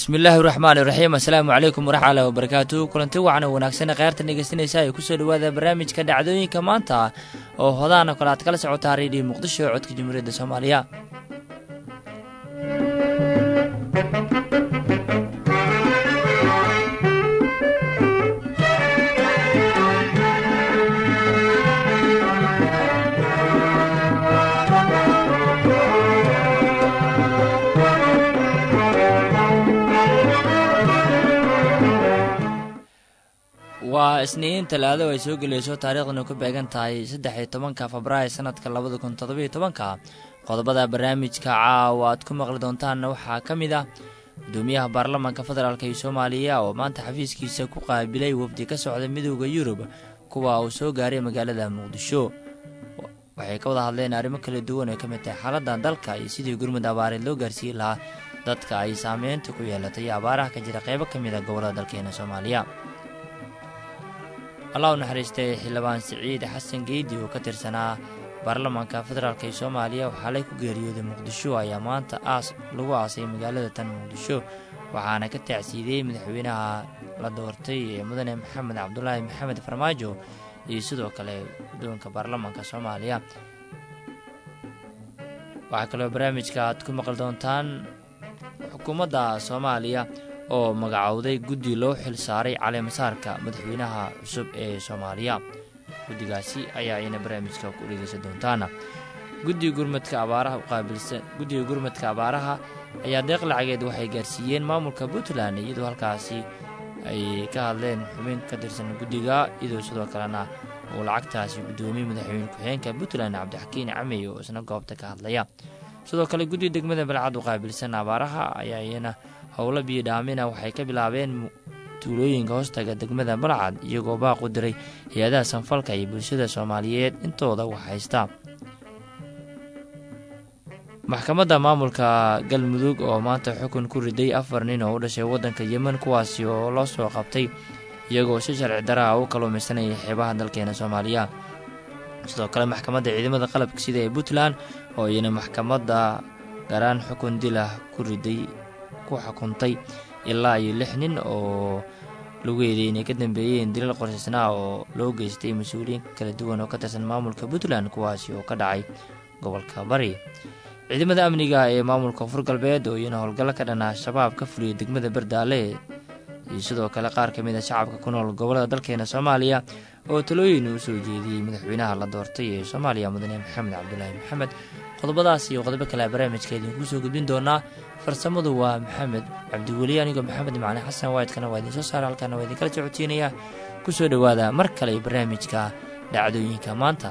bismillaahi raxmaan iraxiim assalaamu calaykum waraxmatullahi wabarakaatu kulanti wacan oo wanaagsan kheyrtan dhegeysanaysa ay kusoo dhawaada barnaamijka dhacdooyinka maanta oo hodaana kale aad kala socotaa reediyo muqdisho codka jamhuuriyadda soomaaliya waa isniin talaado ay soo gelayso taariikhdana ku beegan tahay saddex iyo tobanka febraayo sanadka labada kun toddobiyo tobanka qodobada barnaamijka caawa aad ku maqli doontaanna waxaa ka mid ah gudoomiyaha baarlamaanka federaalk iyo soomaaliya oo maanta xafiiskiisa ku qaabilay wafdi ka socda midooda yurub kuwa uu soo gaaray magaalada muqdisho waxay ka wada hadleen arrimo kala duwan oo ka mid tahay xaaladda dalka iyo sidii gurmud abaareed loo gaarsiin lahaa dadka ay saameynta ku yeelatay abaaraha ka jira qeybo ka mid a gobollada dalkeena soomaaliya allah u naxariistay xildhibaan siciid xasan geedi oo ka tirsanaa baarlamaanka federaalk ee soomaaliya oo xalay ku geeriyooday muqdisho ayaa maanta aas lagu aasay magaalada tan muqdisho waxaana ka tacsiidiyey madaxweynaha la doortay ee mudane maxamed cabdulaahi maxamed farmaajo iyo sidoo kale guddoonka baarlamaanka soomaaliya waxaa kaloo barnaamijka aad ku maqli doontaan xukuumadda soomaaliya oo magacowday guddi loo xil saaray caleemasaarka madaxweynaha cusub ee soomaaliya guddigaasi ayaa ayna barnaamijka ku dhegeysan doontaana guddiga gurmadka abaaraha uqaabilsan guddiga gurmadka abaaraha ayaa deeq lacageed waxay gaarsiiyeen maamulka puntland iyadoo halkaasi ay ka hadleen xubin ka tirsan guddiga iyadoo sidoo kalena uu lacagtaasi guddoomiyey madaxweyne ku-xigeenka puntland cabdixakiin camey oo isna goobta ka hadlaya sidoo kale guddiga degmada balcad uqaabilsan abaaraha ayaa iyana howlo biyodhaamina waxay ka bilaabeen tuulooyinka hoostaga degmada balcad iyagoo baaq u diray hay-adaha sanfalka iyo bulshada soomaaliyeed intooda wax haysta maxkamadda maamulka galmudug oo maanta xukun ku riday afar nin oo u dhashay waddanka yemen kuwaasi oo loo soo qabtay iyagoo si sharci daraha u kaluumaysanayay xeebaha dalkeena soomaaliya sidoo kale maxkamadda ciidamada qalabka sida ee puntland oo iyana maxkamadda garaan xukun dilah ku riday ku xukuntay ilaa iyo lix nin oo lagu eeday inay ka dambeeyeen dilal qorshaysnaa oo loo geystay mas-uuliyiin kala duwan oo ka tirsan maamulka puntland kuwaasi oo ka dhacay gobolka bari ciidamada amniga ee maamulka koonfur galbeed oo iyana howlgallo ka dhanaa shabaab ka fuliyay degmada bardaale iyo sidoo kale qaar ka mid a shacabka ku nool gobollada dalkeena soomaaliya oo talooyin uu soo jeediyey madaxweynaha la doortay ee soomaaliya mudane maxamed cabdulaahi maxamed qodobadaas iyo qodobo kale barnaamijka idinkuu soo gudbin doonaa farsamadu waa maxamed cabdiweli anigoo maxamed macali xasan waayidkana waa idiin soo saara halkaana waa idinkala socodsiinaya ku soo dhowaada mar kale barnaamijka dhacdooyinka maanta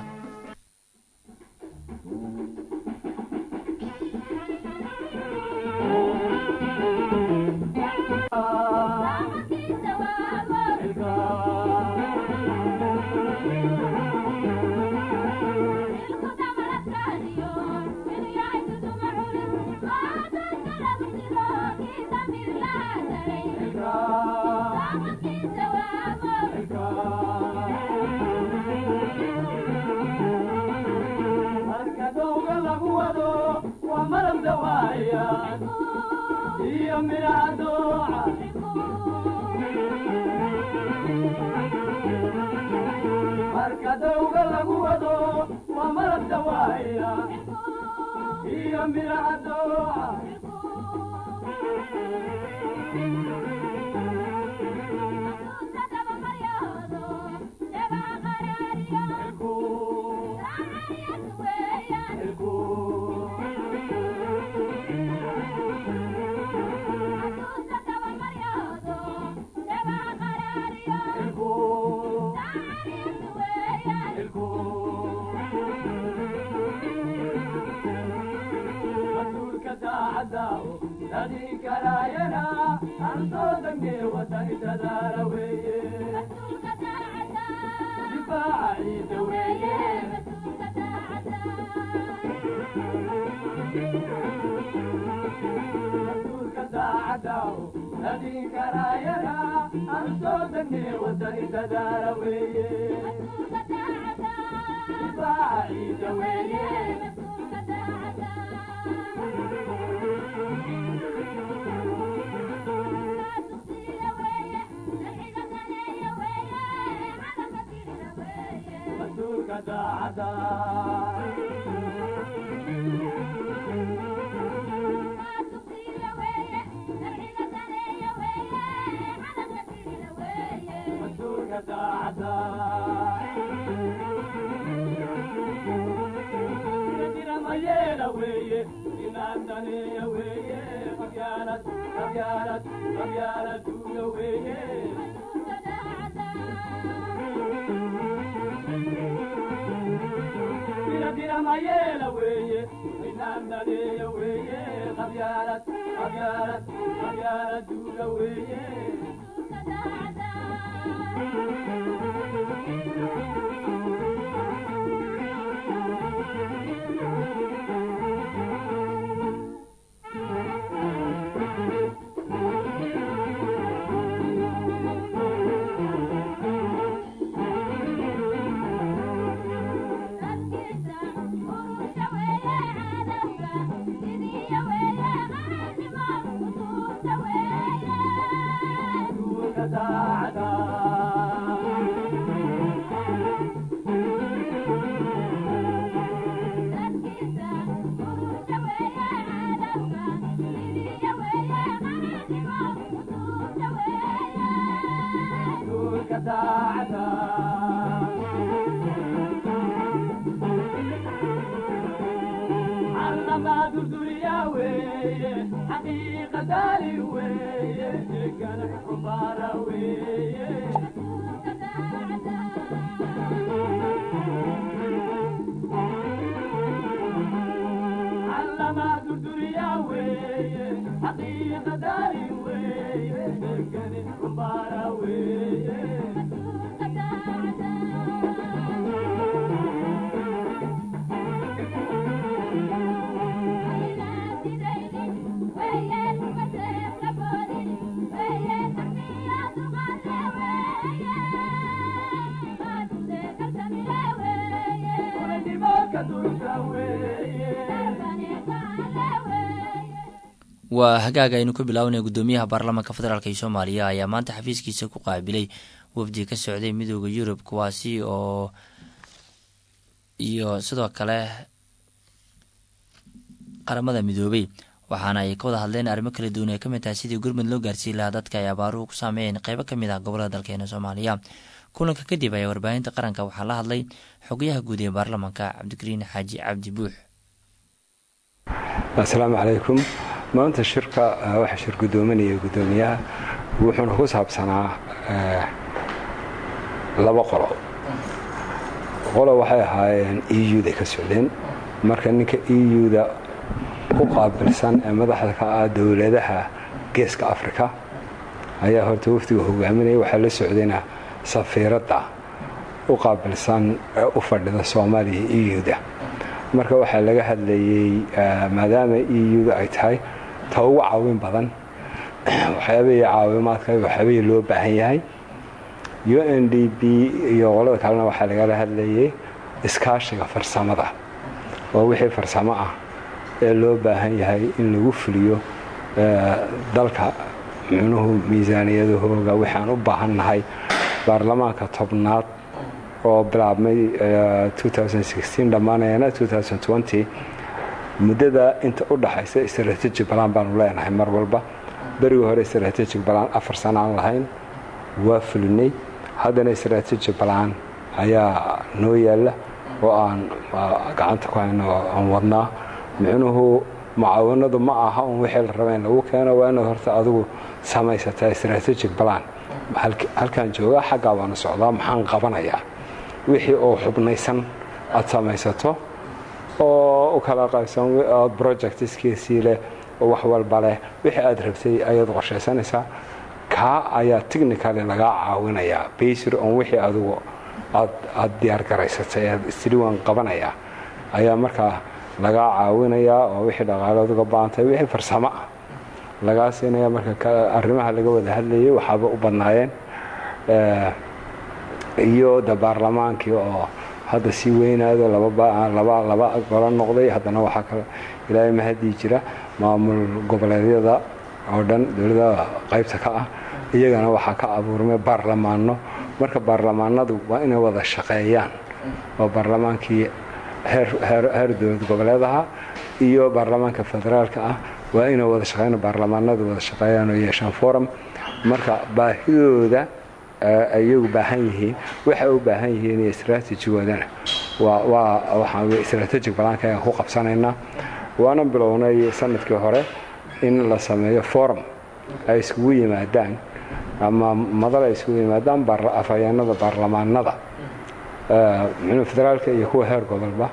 waa hagaag aynu ka bilaabanay guddoomiyaha baarlamaanka federaalk ee soomaaliya ayaa maanta xafiiskiisa ku qaabilay wafdi ka socday midooda yurub kuwaasi oo iyo sidoo kale qaramada midoobay waxaana ay ka wada hadleen arrimo kala duwan ay kamid tahay sidii gurmud loo gaarsiin lahaa dadka ay abaaruhu ku saameeyeen qeybo kamid ah gobolada dalkeena soomaaliya kulanka kadib ayaa warbaahinta qaranka waxaa la hadlay xogayaha guud ee baarlamaanka cabdikariin xaaji cabdi buux asalaamu calaykum maanta shirka waxaa shir guddoominaya guddoomiyaha wuxuuna ku saabsanaa laba qolo qolo waxay ahaayeen e u-da ka socdeen marka ninka e u-da u qaabilsan ee madaxda ka ah dowladaha geeska africa ayaa horta wafdiga hogaaminaya waxaa la socdayna safiiradda u qaabilsan ee u fadhida soomaaliya e u-da marka waxaa laga hadlayey maadaama e u-da ay tahay ta ugu caawin badan waxyaabahii caawimaadka waxyaabahii loo baahan yahay u n d b iyo qolada kalena waxaa lagala hadlayay iskaashiga farsamada oo wixii farsamo ah ee loo baahan yahay in lagu fuliyo dalka micnuhu miisaaniyadahooga waxaan u baahan nahay baarlamaanka tobnaad oo bilaabmay dhammaanayana muddada inta u dhaxaysa strateji balaan baanu leenahay mar walba berigii hore strateji balaan afar sana aan lahayn waa fulinay haddana strateji balaan ayaa noo yaalla oo aan gacanta ku hayno aan wadnaa micnuhu mucaawanadu ma aha un wixii la raba in lagu keeno waa inaad horta adigu samaysataa strategic balaan halkaan joogaa xaggaa baanu socdaa maxaan qabanayaa wixii oo xubnaysan aad samaysato oo u kala qaybsan ood projectskiisii leh oo wax walba leh wixii aad rabtay ayaad qorshaysanaysaa kaa ayaa technically lagaa caawinayaa basir on wixii adigu aad diyaar garaysatay aad isliwan qabanayaa ayaa markaa lagaa caawinayaa oo wixii dhaqaalood uga baantay wixii farsamo ah lagaa siinaya marka arrimaha laga wada hadlayay waxaaba u badnaayeen iyo de baarlamaankii oo hadda sii weynaado laba golo noqday haddana waxaa kale ilaahay mahadii jira maamul goboleedyada oo dhan dowladda qaybta ka ah iyagana waxaa ka abuurmay baarlamaano marka baarlamaanadu waa inay wada shaqeeyaan oo baarlamaankii heer dowlad goboleedaha iyo baarlamaanka federaalka ah waa inay wada shaqeyn baarlamaanadu wada shaqeeyaan oo yeeshaan forum marka baahidooda iyagu baahan yihiin waxay u baahan yihiin iyo istraatijigoodana waa waxaan istraatejig balaanka ayaan ku qabsanaynaa waana bilownay sanadkii hore in la sameeyo forum ay iskugu yimaadaan ama madal ay iskugu yimaadaan afhayeenada baarlamaanada mxuu federaalka iyo kuwa heer gobolba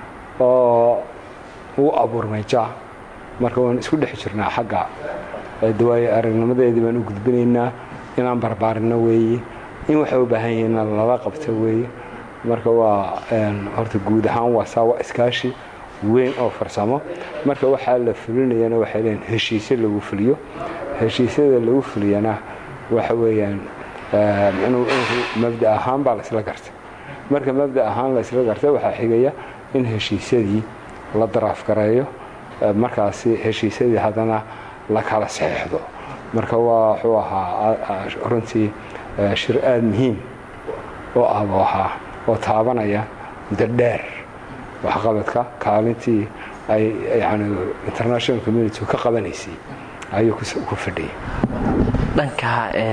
oo u abuurmay ja marka waan isku dhex jirnaa xagga dawaaye aragnimadeedii baan u gudbinaynaa inaan barbaarino weeye in waxay u baahan yihiin lala qabto weeye marka waa horta guud ahaan waa saa waa iskaashi weyn oo farsamo marka waxaa la fulinayana waxay leeyiin heshiisyo lagu fuliyo heshiisyada lagu fuliyana waxa weeyaan mxuu mabda ahaan baa laysla gartay marka mabda ahaan laysla gartay waxaa xigaya in heshiisyadii la daraafgareeyo markaasi heshiisyadii haddana la kala saxeixdo marka waa wuxuu ahaa runtii shir aada muhiim oo ah buu ahaa oo taabanaya muddo dheer waxqabadka kaalintii ay yani international community ka qabanaysay ayuu ku fadhiyay dhanka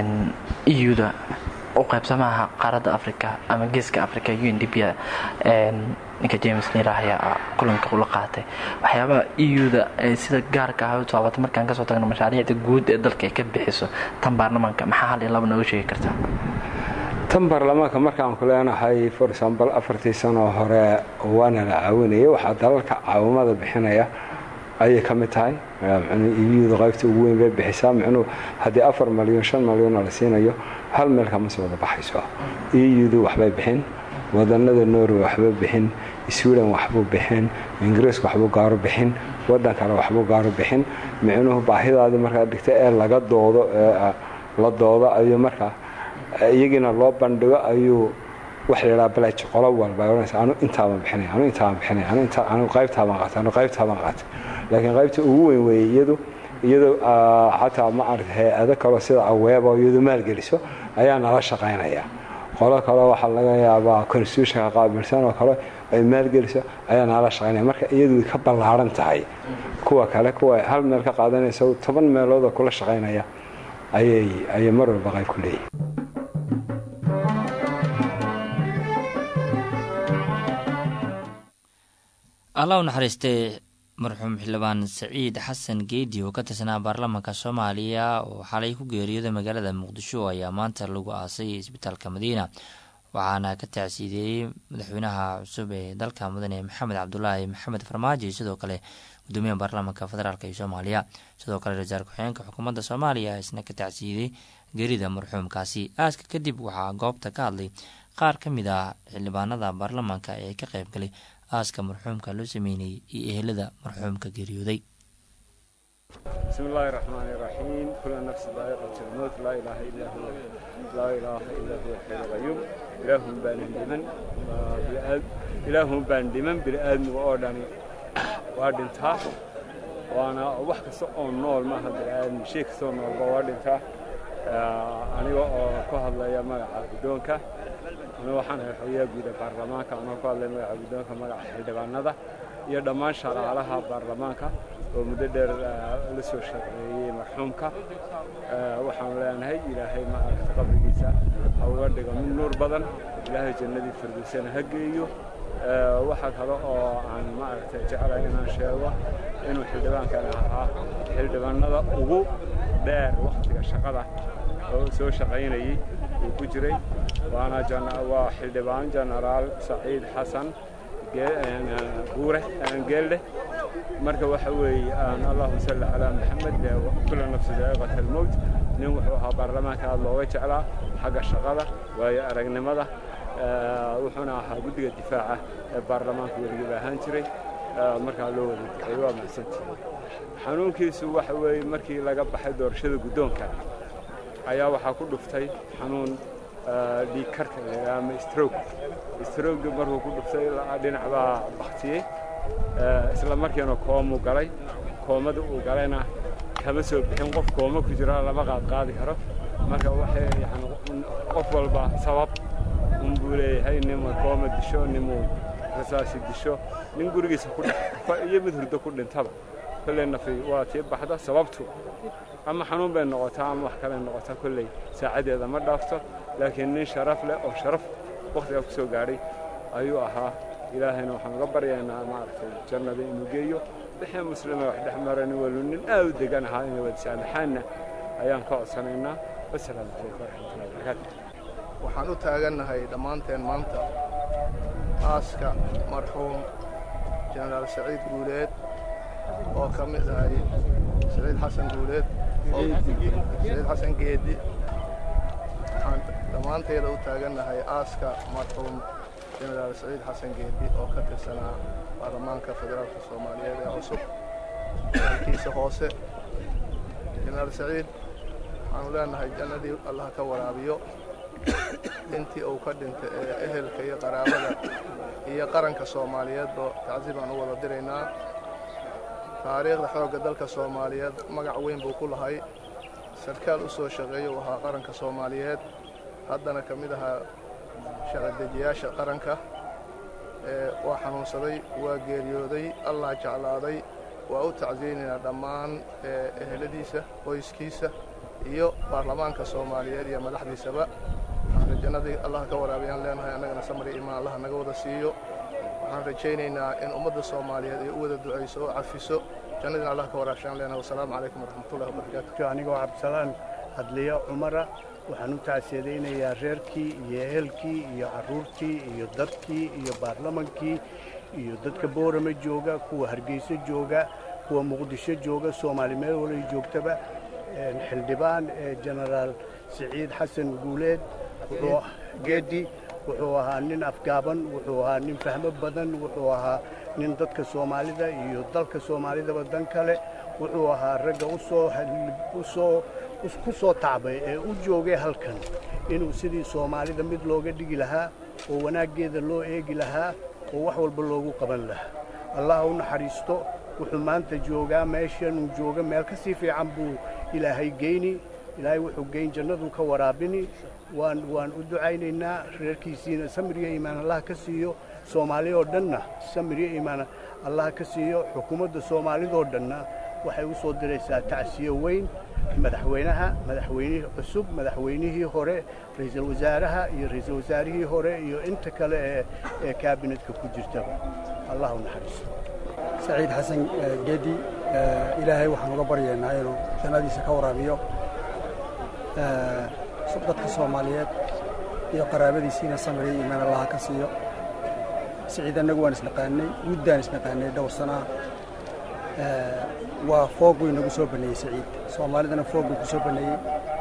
euda u qaybsamaha qaaradda africa ama geeska africa un d b ninka james nira ayaa kulanka ula qaatay waxyaabaha euda sida gaarka ah u taabatay markaan kasoo tagno mashaariicda guud ee dalka ay ka bixiso tan baarlamaanka maxaa hal iyo laba nooga sheegi kartaa tan baarlamaanka markaan ku leenahay for example afartii sanoo hore waana la caawinayay waxaa dalalka caawimada bixinaya ayay ka mid tahay euda qaybta ugu weyn bay bixisaa micnuu haddii afar malyan shan malyanoo la siinayo hal meel kama soo wada baxayso eudu waxbay bixin wadanada norway waxba bixin sweden waxbuu bixin ingiriiska waxbuu gaaro bixin wadan kale waxbuu gaaro bixin micnuhu baahidaadii markaa dhigta ee laga doodo la doodo ayuu markaa iyagiina loo bandhigo ayuu waxa la yidhaha balaj qolo walba ay odhanaysa anu intaabaan bixinay anu intaabaan bixinay anu inta anu qaybtaabaan qaatay anu qaybtaabaan qaatay laakiin qaybta ugu weyn weeye iyadu iyadu xataa ma aragta hay-ado kaleo sida aweeba iyadu maalgeliso ayaa nala shaqaynaya qolo kale waxaa laga yaabaa constitutionka qaabilsan oo kale ay maalgeliso ayaa nala shaqaynaya marka iyadu way ka ballaaran tahay kuwa kale kuwa hal meel ka qaadanaysa toban meeloodoo kula shaqaynaya ayay ayay mar walba qayb ku leeyihin allah u naxariistay marxuum xildhibaan saciid xasan geedi oo ka tirsanaa baarlamaanka soomaaliya oo xalay ku geeriyooday magaalada muqdisho ayaa maanta lagu aasay isbitaalka madiina waxaana ka tacsiideeyey madaxweynaha cusub ee dalka mudane maxamed cabdulaahi maxamed farmaajo iyo sidoo kale gudoomiyaha baarlamaanka federaalk ee soomaaliya sidoo kale ra-iisul ku-xigeenka xukuumadda soomaaliya isna ka tacsiiday geerida marxuumkaasi aaska kadib waxaa goobta ka hadlay qaar ka mid ah xildhibaanada baarlamaanka ee ka qaybgalay aaska marxuumka loo sameynayay iyo ehelada marxuumka geeriyooday bismi illaahi raxmaani raxiim kula nafsi daa'iqat lmowt laa ilaaha illaa huwa laa ilaaha illaa huwa alxayu qayuum ilaahun baanan dhiman ilaahun baan dhiman bini'aadmiga oo dhani waa dhintaa waana wax kasta oo nool maaha bini'aadmi shay kastoo noolba waa dhintaa aniga oo ku hadlaya magaca guddoonka aniga waxaan ahay xogayaha guuda baarlamaanka anoo ku hadlaya magaca guddoonka magaca xildhibaanada iyo dhammaan shaqaalaha baarlamaanka oo muddo dheer la soo shaqeeyey marxuumka waxaanu leenahay ilaahay ma aragta qabrigiisa ha uga dhigo mid nuur badan ilaahay jannadii firdowsana ha geeyo waxaa kale oo aan ma aragtay jeclahay inaan sheego inuu xildhibaankani ahaa xildhibaanada ugu dheer wakhtiga shaqada oo soo shaqaynayey uu ku jiray waana waa xildhibaan jenaraal saciid xasan buure geeldhe marka waxa weeye allahuma salli calaa maxamed kula nafsi daa'iqat almowt nin wuxuu ahaa baarlamaanka aad looga jeclaa xagga shaqada waayo aragnimada wuxuuna ahaa guddiga difaaca ee baarlamaanka weligiiba ahaan jiray markaa loo wada duxay waa mahadsantihi xanuunkiisu waxa weeye markii laga baxay doorashada guddoonka ayaa waxaa ku dhuftay xanuun dhiig karka ama stroog stroogi markuu ku dhuftay dhinac baa baktiyey isla markiina koomuu galay koomada uu galayna kama soo bixin qof kooma ku jira lama qaad qaadi karo marka waxay yani qof walba sabab unbuu buu leeyahay ninma kooma disho ninmuu rasaasi disho nin gurigiisa ku dhex iyo mid hurdo ku dhintaba kolley nafi waa tii baxda sababtu ama xanuun bay noqotaa ama wax kaley noqotaa kolley saacadeeda ma dhaafto laakiin nin sharaf leh oo sharaf wakhtigaa ku soo gaadhay ayuu ahaa ilaahayna waxaan uga baryaynaa maaragtay jannada inuu geeyo wixii muslima wax dhex marani walu nin aad u degan ahaa inay wada saamaxaanna ayaan ka codsanaynaa wasalaamu calaykum waraxmatullahi wabarakaatu waxaan u taagannahay dhammaanteen maanta aaska marxuum jenaraal saciid guuleed oo ka mid ahay saciid xasan guuleed saciid xasan geedi waxaan dhammaanteeda u taagannahay aaska marxuum jenaraal saciid xasan geedi oo ka tirsanaa baarlamaanka federaalka soomaaliyeed ee cusub halkiisa hoose jenaraal saciid waxaanu leenahay jannadii allah ka waraabiyo intii uu ka dhintay ee ehelka iyo qaraabada iyo qaranka soomaaliyeedba tacsi baan u wada diraynaa taariikhda xoogga dalka soomaaliyeed magac weyn buu ku lahay sarkaal u soo shaqeeya uu ahaa qaranka soomaaliyeed haddana ka mid ahaa sharci-dejiyaasha qaranka waa xanuunsaday waa geeriyooday allah jeclaaday waa u tacsiyeynaynaa dhammaan eheladiisa qoyskiisa iyo baarlamaanka soomaaliyeed iyo madaxdiisaba waxaan jannadii allah ka waraabiyaan leenahay annagana samri imaan allah naga wada siiyo waxaan rajaynaynaa in ummadda soomaaliyeed ay u wada ducayso oo cafiso jannadiina allah ka waraabshaan leenahay wasalaamu calaykum waraxmatullahi wabarakaatu anigoo cabdisalaan hadliyo cumara waxaan u tacsiyadaynayaa reerkii iyo ehelkii iyo carruurtii iyo dadkii iyo baarlamankii iyo dadka boorama jooga kuwa hargeyso jooga kuwa muqdisho jooga soomaali meel walay joogtaba xildhibaan jenaraal siciid xasan guuleed geedi wuxuu ahaa nin afgaaban wuxuu ahaa nin fahmo badan wuxuu ahaa nin dadka soomaalida iyo dalka soomaalidaba dan kale wuxuu ahaa ragga usoo ku soo tacbay ee u joogay halkan inuu sidii soomaalida mid looga dhigi lahaa oo wanaaggeeda loo eegi lahaa oo wax walba loogu qaban lahaa allah u naxariisto wuxuu maanta joogaa meeshanuu jooga meel ka sii fiican buu ilaahay geyni ilaahay wuxuu geyn jannaduu ka waraabini waan waan u ducaynaynaa reerkiisiina samiriyo iimaan allah ka siiyo soomaali oo dhanna samiriyo iimaan allah ka siiyo xukuumadda soomaalidoo dhanna waxay u soo diraysaa tacsiyo weyn madaxweynaha madaxweynihii cusub madaxweynihii hore ra'iisul wasaaraha iyo ra'iisul wasaarihii hore iyo inta kale ee ee kaabinetka ku jirtaba allah u naxariisto saciid xasan geedi ilaahay waxaan uga baryaynaa inuu jannadiisa ka waraabiyo dadka soomaaliyeed iyo qaraabadiisiina samriya iimaan allaha ka siiyo siciid annagu waan isnaqaanay muddaan isnaqaanay dhowr sanaa waa foog wey nagu soo baneeyey siciid soomaalidana foog buu ku soo baneeyey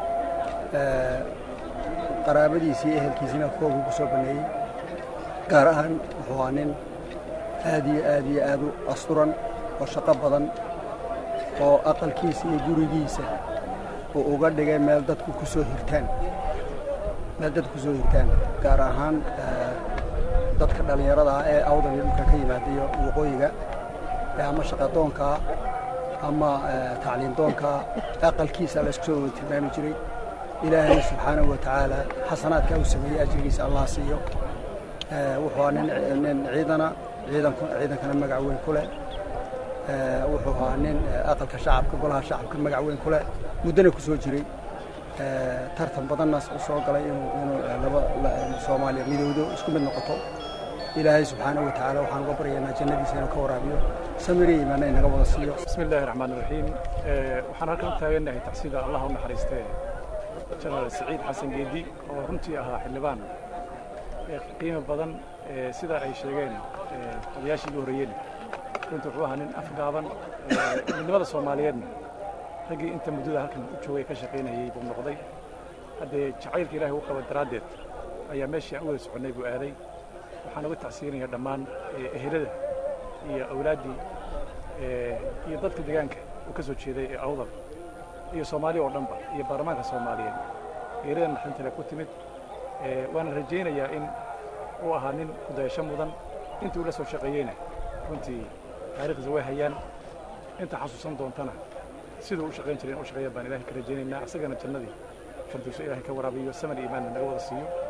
qaraabadiisii ehelkiisiina foog buu ku soo baneeyey gaar ahaan wuxuu ahaa nin aad iyo aad iyo aad u asturan oo shaqo badan oo aqalkiisa iyo gurigiisa uu uga dhigay meel dadku ku soo hirtaan meel dadku ku soo hirtaan gaar ahaan dadka dhallinyarada ah ee awdal iyo dhulka ka yimaada iyo waqooyiga ama shaqadoonkaa ama tacliindoonkaa aqalkiisa la isku soo wada tilmaami jiray ilaahayna subxaanahu wa tacaala xasanaadkaa uu sameeyey ajrigiisa allah siiyo wuxuu ahaa nin ciidana ciidankana magac weyn ku leh wuxuu ahaa nin aqalka shacabka golaha shacabka magac weyn ku leh muddana ku soo jiray tartan badanna u soo galay inuu laba soomaaliya midowdo isku mid noqoto ilaahay subxaanahu wa tacaala waxaan uga baryaynaa jannadiisa inuu ka waraabiyo samiri iimaana inaga wada siiyo bismi illaahi raxmaan iraxiim waxaan halkan u taagannahay tacsida allah u naxariistee jenaraal siciid xasan geedi oo runtii ahaa xildhibaan qiimo badan sida ay sheegeen odayaashii ugu horreeyeen runtii wuxuu ahaa nin afgaaban midnimada soomaaliyeedna raggii inta muddada halkan u joogay ka shaqaynayey buu noqday haddee jacaylka ilaahay u qaba daraaddeed ayaa meeshii aan u wada soconnay buu aaday waxaan uga tacsiinaya dhammaan ehelada iyo awlaaddii iyo dadka deegaanka uu ka soo jeeday ee awdal iyo soomaaliya oo dhanba iyo baarlamaanka soomaaliyeed geerida naxdintale ku timid waana rajaynayaa in uu ahaa nin kudayasho mudan intii uu la soo shaqeeyeyna runtii taariikhdiisa way hayaan inta xasuusan doontana siduu u shaqayn jiray in u shaqeeya baan ilahay ka rajaynaynaa isagana jannadii fardiiso ilahay ka waraabiyo samar iimaanna naga wada siiyo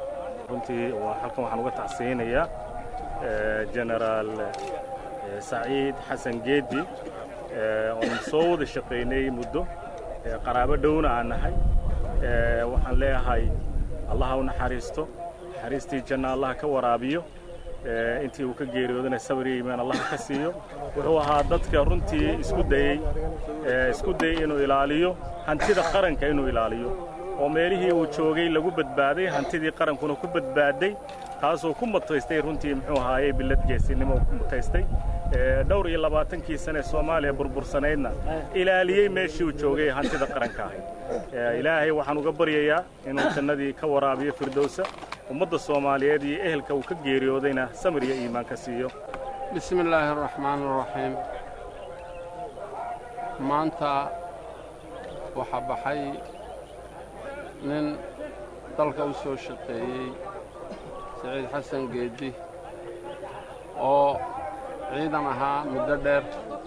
runtii halkan waxaan uga tacsiyeynayaa genaraal saciid xasan geedi oon soo wada shaqaynay muddo qaraabo dhowna aan nahay waxaan leeyahay allaha u naxariisto naxariistii janna allaha ka waraabiyo intii uu ka geeriyoodana sabir iyo iimaan allaha ka siiyo wuxuu ahaa dadka runtii isku dayey isku dayey inuu ilaaliyo hantida qaranka inuu ilaaliyo oo meelihii uu joogay lagu badbaaday hantidii qarankuna ku badbaaday taasoo ku mutaystay runtii muxuu ahaayey billad geesinimo ku mutaystay dhowr iyo labaatankii sane soomaaliya burbursanaydna ilaaliyey meeshii uu joogay hantida qaranka ahayd ilaahay waxaan uga baryayaa inuu jannadii ka waraabiyo firdowsa ummadda soomaaliyeed iyo ehelka uu ka geeriyoodayna samir iyo iimaan ka siiyo bismi illaahi araxmaan araxiim maanta waxaa baxay nin dalka u soo shaqeeyey saciid xasan geeddi oo ciidan ahaa muddo dheer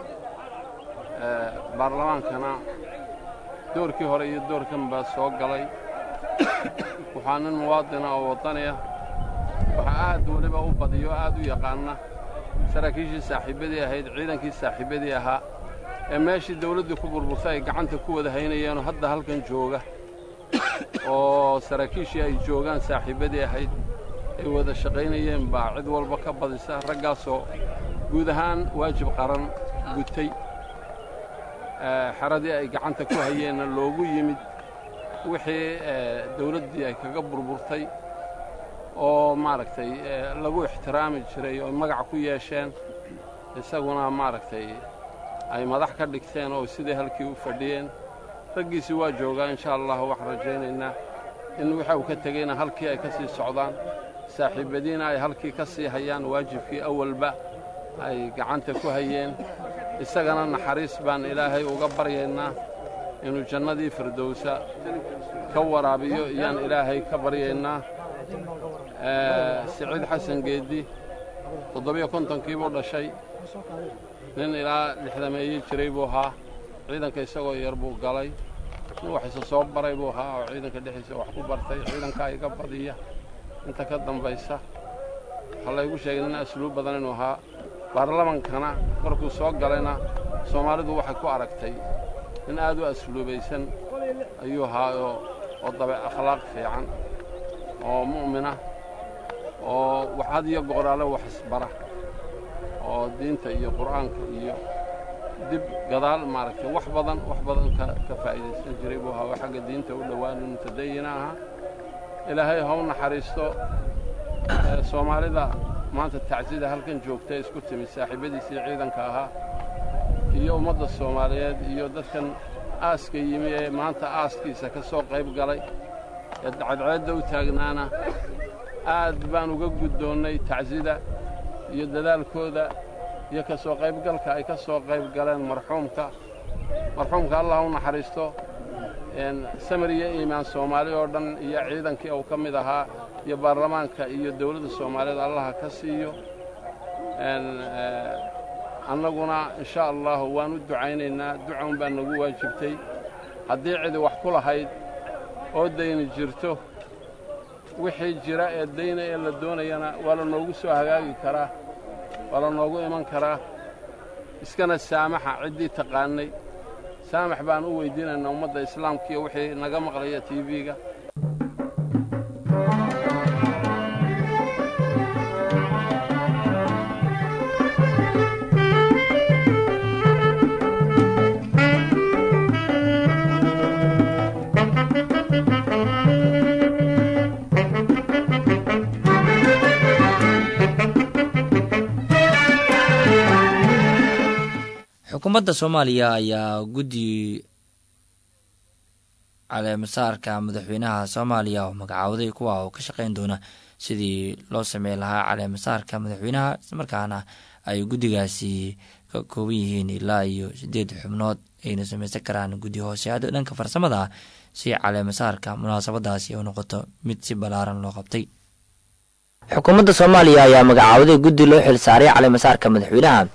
baarlamaankana doorkii hore iyo doorkan baa soo galay waxaa nin muwaadina oo waddani ah waxaa aad weliba u badiyo aad u yaqaana saraakiishii saaxiibbadii ahayd ciidankii saaxiibbadii ahaa ee meeshii dawladdii ku burburtay ay gacanta ku wada haynayeenoo hadda halkan jooga oo saraakiishii ay joogaan saaxiibbadii ahayd ay wada shaqaynayeen baa cid walba ka badisa raggaasoo guud ahaan waajib qaran gutay xeradii ay gacanta ku hayeenna loogu yimid wixii dawladdii ay kaga burburtay oo maaragtay lagu ixtiraami jiray oo magac ku yeesheen isaguna maaragtay ay madax ka dhigteen oo sidai halkii u fadhiyeen raggiisii waa joogaa insha allah waxaan rajaynaynaa in waxa uu ka tegeyna halkii ay ka sii socdaan saaxiibbadiina ay halkii ka sii hayaan waajibkii awalba ay gacanta ku hayeen isagana naxariis baan ilaahay uga baryaynaa inuu jannadii firdowsa ka waraabiyo iyaan ilaahay ka baryaynaa siciid xasan geeddi toddobiyo kontonkiibuu dhashay nin ilaa lixdameeye jiray buu ahaa ciidanka isagoo yar buu galay nin wax isa soo baray buu ahaa oo ciidanka dhexdiisa wax ku bartay ciidankaa iga badiya inta ka dambaysa waxaa laygu sheegay nin asluub badan inuu ahaa baarlamankana markuu soo galayna soomaalidu waxay ku aragtay nin aad u asluubaysan ayuu ahaa oo dabe akhlaaq fiican oo mu'mina oo wax had iyo gooraale wax isbara oo diinta iyo qur'aanka iyo dib gadaal maaragtay wax badan wax badan ka faa'iidaysan jiray buu ahaa oo xagga diinta u dhowaan mutadayina ahaa ilaahay ha u naxariisto soomaalida maanta tacsida halkan joogta isku timid saaxiibbadiisii ciidanka ahaa iyo ummadda soomaaliyeed iyo dadkan aaska yimi ee maanta aaskiisa ka soo qayb galay ee cadceedda u taagnaana aad baan uga guddoonnay tacsida iyo dadaalkooda iyo ka soo qaybgalka ay ka soo qayb galeen marxuumka marxuumka allah u naxariisto samir iyo iimaan soomaali oo dhan iyo ciidankii uu ka mid ahaa iyo baarlamaanka iyo dawladda soomaaliyeed allaha ka siiyo annaguna insha allahu waan u ducaynaynaa ducaun baa nagu waajibtay haddii cidi wax ku lahayd oo dayni jirto wixii jira ee dayna ee la doonayana waa la noogu soo hagaagi karaa waa la noogu iman karaa iskana saamaxa ciddii taqaannay saamax baan u weyddiinaynaa ummadda islaamka iyo wixii naga maqlaya tv-ga xukuumadda soomaaliya ayaa guddi caleemasaarka madaxweynaha soomaaliya oo magacaawday kuwa oo ka shaqeyn doona sidii loo sameyn lahaa caleemasaarka madaxweynaha islamarkaana ay guddigaasi ka kooban yihiin ilaa iyo sideed xubnood ayna sameysan karaan guddi hooseado dhanka farsamada ah si caleemasaarka munaasabadaasi u noqoto mid si ballaaran loo qabtay xukuumadda soomaaliya ayaa magacaawday guddi loo xilsaaray caleemasaarka madaxweynaha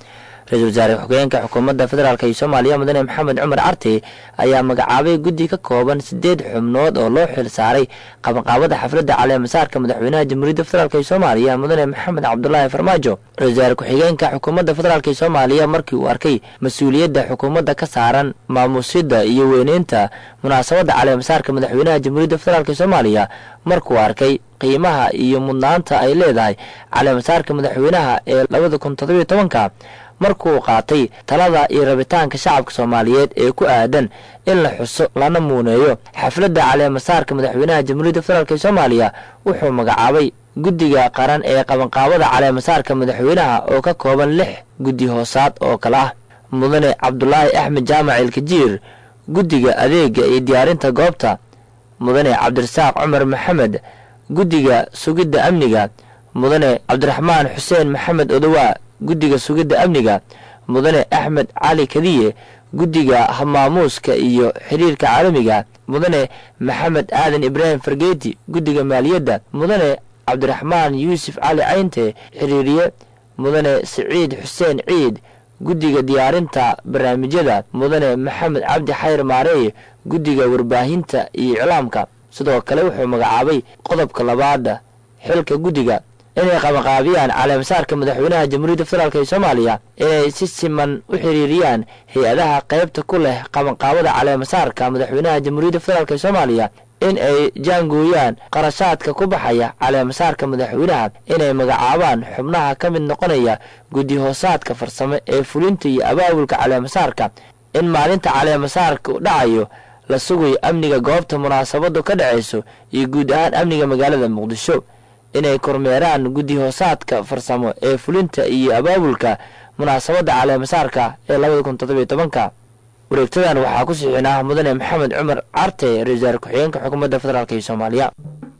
ra-iisul wasaare ku-xigeenka xukuumadda federaalk iyo soomaaliya mudane maxamed cumar carte ayaa magacaabay guddi ka kooban sideed xubnood oo loo xil saaray qabanqaabada xafladda caleemasaarka madaxweynaha jamhuuriyadda federaalk ee soomaaliya mudane maxamed cabdulaahi farmaajo ra-isul wasaare ku-xigeenka xukuumadda federaalk ee soomaaliya markii uu arkay mas-uuliyadda xukuumadda ka saaran maamuusida iyo weyneynta munaasabadda caleemasaarka madaxweynaha jamhuuriyadda federaalk ee soomaaliya markuu arkay qiimaha iyo mudnaanta ay leedahay caleemasaarka madaxweynaha ee labada kun toddobiyo tobanka markuu qaatay talada iyo rabitaanka shacabka soomaaliyeed ee ku aadan in la xuso lana muuneeyo xafladda caleemasaarka madaxweynaha jamhuuriyadda federaalk ee soomaaliya wuxuu magacaabay guddiga qaran ee qabanqaabada caleemasaarka madaxweynaha oo ka kooban lix guddi hoosaad oo kale ah mudane cabdulaahi axmed jaamac ilkajiir guddiga adeega iyo diyaarinta goobta mudane cabdirasaaq cumar maxamed guddiga sugidda amniga mudane cabdiraxmaan xuseen maxamed odowaa guddiga sugidda amniga mudane axmed cali kadiye guddiga hamaamuuska iyo xiriirka caalamiga mudane maxamed aadan ibraahim fargeeti guddiga maaliyadda mudane cabdiraxmaan yuusuf cali caynte xiriiriye mudane siciid xuseen ciid guddiga diyaarinta barnaamijyada mudane maxamed cabdi xayr maareeye guddiga warbaahinta iyo iclaamka sidoo kale wuxuu magacaabay qodobka labaada xilka guddiga inay qabanqaabiyaan caleemasaarka madaxweynaha jamhuuriyadda federaalk ee soomaaliya inay si siman u xiriiriyaan hay-adaha qaybta ku leh qabanqaabada caleemasaarka madaxweynaha jamhuuriyadda federaalk ee soomaaliya in ay jaangooyaan qarashaadka ku baxaya caleemasaarka madaxweynaha inay magacaabaan xubnaha ka mid noqonaya guddi hoosaadka farsame ee fulinta iyo abaabulka caleemasaarka in maalinta caleemasaarka dhacayo la sugayo amniga goobta munaasabadu ka dhacayso iyo guud ahaan amniga magaalada muqdisho inay kormeeraan guddi hoosaadka farsamo ee fulinta iyo abaabulka munaasabadda caleemasaarka ee labada kun toddobiyo tobanka wareegtadan waxaa ku siixinaa mudane maxamed cumar carte ra-isul wasaare ku-xigeenka xukuumadda federaalk ee soomaaliya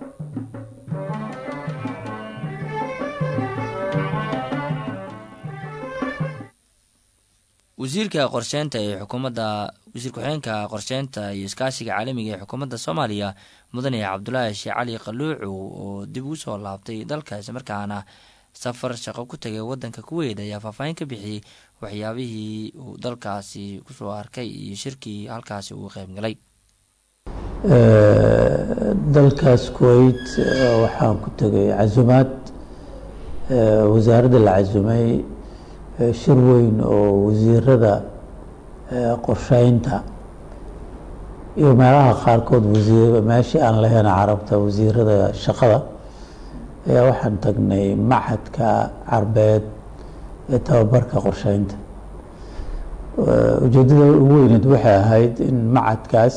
wasiirka qorsheynta ee xukuumadda wasiir ku-xigeenka qorsheynta iyo iskaashiga caalamiga ee xukuumadda soomaaliya mudane cabdulaahi sheekh cali qaluucu oo dib ugu soo laabtay dalka islamarkaana safar shaqo ku tagay wadanka kuweyd ayaa faahfaahin ka bixiyey waxyaabihii uu dalkaasi kusoo arkay iyo shirkii halkaasi uu qeybgalay dalkaas kuweyt waxaan ku tegay casumaad wasaaradda la casumay shir weyn oo wasiirada qorsheynta iyo meelaha qaarkood wasiir meeshii aan lahayn carabta wasiirada shaqada ayaa waxaan tagnay machadka carbeed ee tababarka qorsheynta ujeedada ugu weyneed waxay ahayd in machadkaas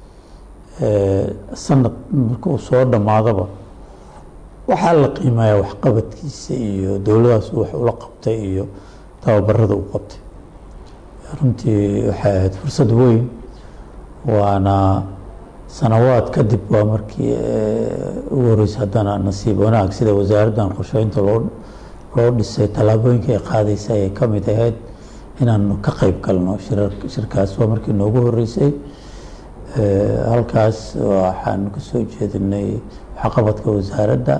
sanad markuu soo dhammaadaba waxaa la qiimeeyaa waxqabadkiisa iyo dowladaas wax ula qabtay iyo tababarada u qabtay runtii waxay ahayd fursad weyn waana sanawaad kadib waa markii ugu horeysa haddana nasiib wanaag sida wasaaraddan qorsheynta loo loo dhisay tallaabooyinka ay qaadaysa ayay ka mid ahayd inaanu ka qeyb galno shirkaas waa markii noogu horeysay halkaas waxaan kasoo jeedinay waxqabadka wasaaradda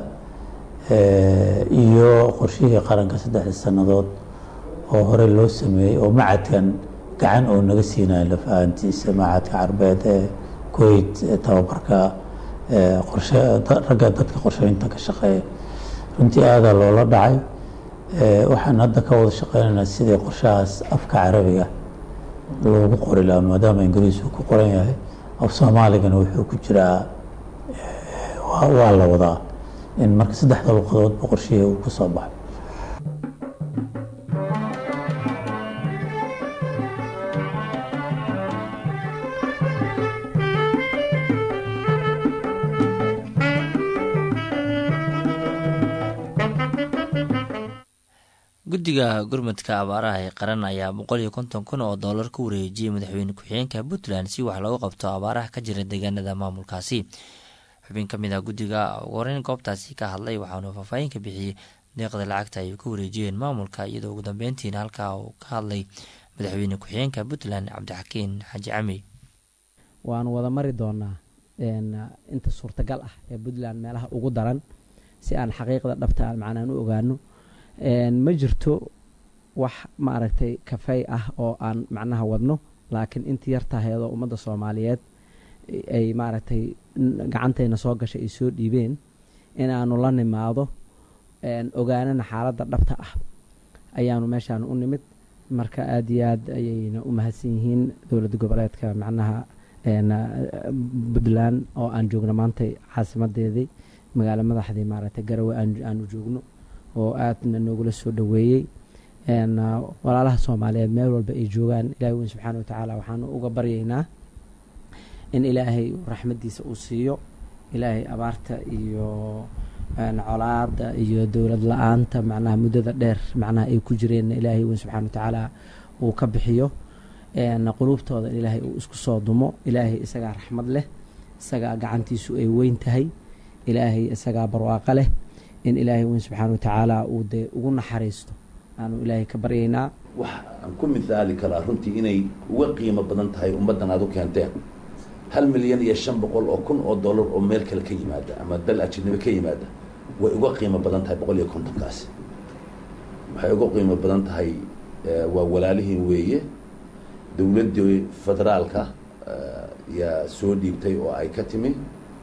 iyo qorshihii qaranka saddexda sannadood oo horey loo sameeyey oo macadkan gacan oo naga siinayo laf ahaantiisa macadka carbeed ee kuweyt tababarka qorshe ragga dadka qorsheynta ka shaqeeya runtii aadaa loola dhacay waxaan hadda ka wada shaqeynaynaa sidii qorshahaas afka carabiga loogu qori lahaa maadaama ingiriisku ku qoran yahay af soomaaligana wuxuu ku jiraa waa la wadaa in marka saddexda luqadoodba qorshihii uu kusoo baxo guddiga gurmudka abaaraha ee qaran ayaa boqol iyo konton kun oo dollar ku wareejiyey madaxweyne ku-xigeenka puntland si wax loogu qabto abaaraha ka jira deegaanada maamulkaasi xubin ka mid ah guddiga ugu horeyn goobtaasi ka hadlay waxaanu faahfaahin ka bixiyey deeqda lacagta ay ku wareejiyeen maamulka iyadoo ugu dambeyntiina halkaa uu ka hadlay madaxweyne ku-xigeenka puntland cabdixakiin xaaji cami waanu wada mari doonaa inta suurtagal ah ee puntland meelaha ugu daran si aan xaqiiqda dhabta macnaan u ogaano ma jirto wax maaragtay kafey ah oo aan macnaha wadno laakiin intii yartahaydoo ummadda soomaaliyeed ay maaragtay gacantayna soo gashay ay soo dhiibeen inaanu la nimaado ogaanana xaaladda dhabta ah ayaanu meeshaan u nimid marka aada iyo aad ayayna u mahadsan yihiin dowladda goboleedka macnaha puntland oo aan joogno maanta caasimadeedii magaalo madaxdii maaragtay garawe aanu joogno oo aadna noogula soo dhoweeyey walaalaha soomaaliyeed meel walba ay joogaan ilahi weyn subxaana wa tacaala waxaanu uga baryaynaa in ilaahay raxmaddiisa uu siiyo ilaahay abaarta iyo colaada iyo dowlad la-aanta macnaha muddada dheer macnaha ay ku jireenna ilaahay weyn subxana wa tacaala uu ka bixiyo quluubtooda in ilaahay uu isku soo dumo ilaahay isagaa raxmad leh isagaa gacantiisu ay weyn tahay ilaahay isagaa barwaaqo leh in ilaahay weyn subxaana wa tacaala uu dee ugu naxariisto aanu ilaahay ka baryaynaa wax aan ku mithaali karaa runtii inay uga qiimo badan tahay ummaddan aad u keenteen hal milyan iyo shan boqol oo kun oo dollar oo meel kale ka yimaada ama dal ajnabi ka yimaada way uga qiimo badan tahay boqol iyo kontonkaasi waxay uga qiimo badan tahay waa walaalihiin weeye dowladdii federaalka yaa soo dhiibtay oo ay ka timi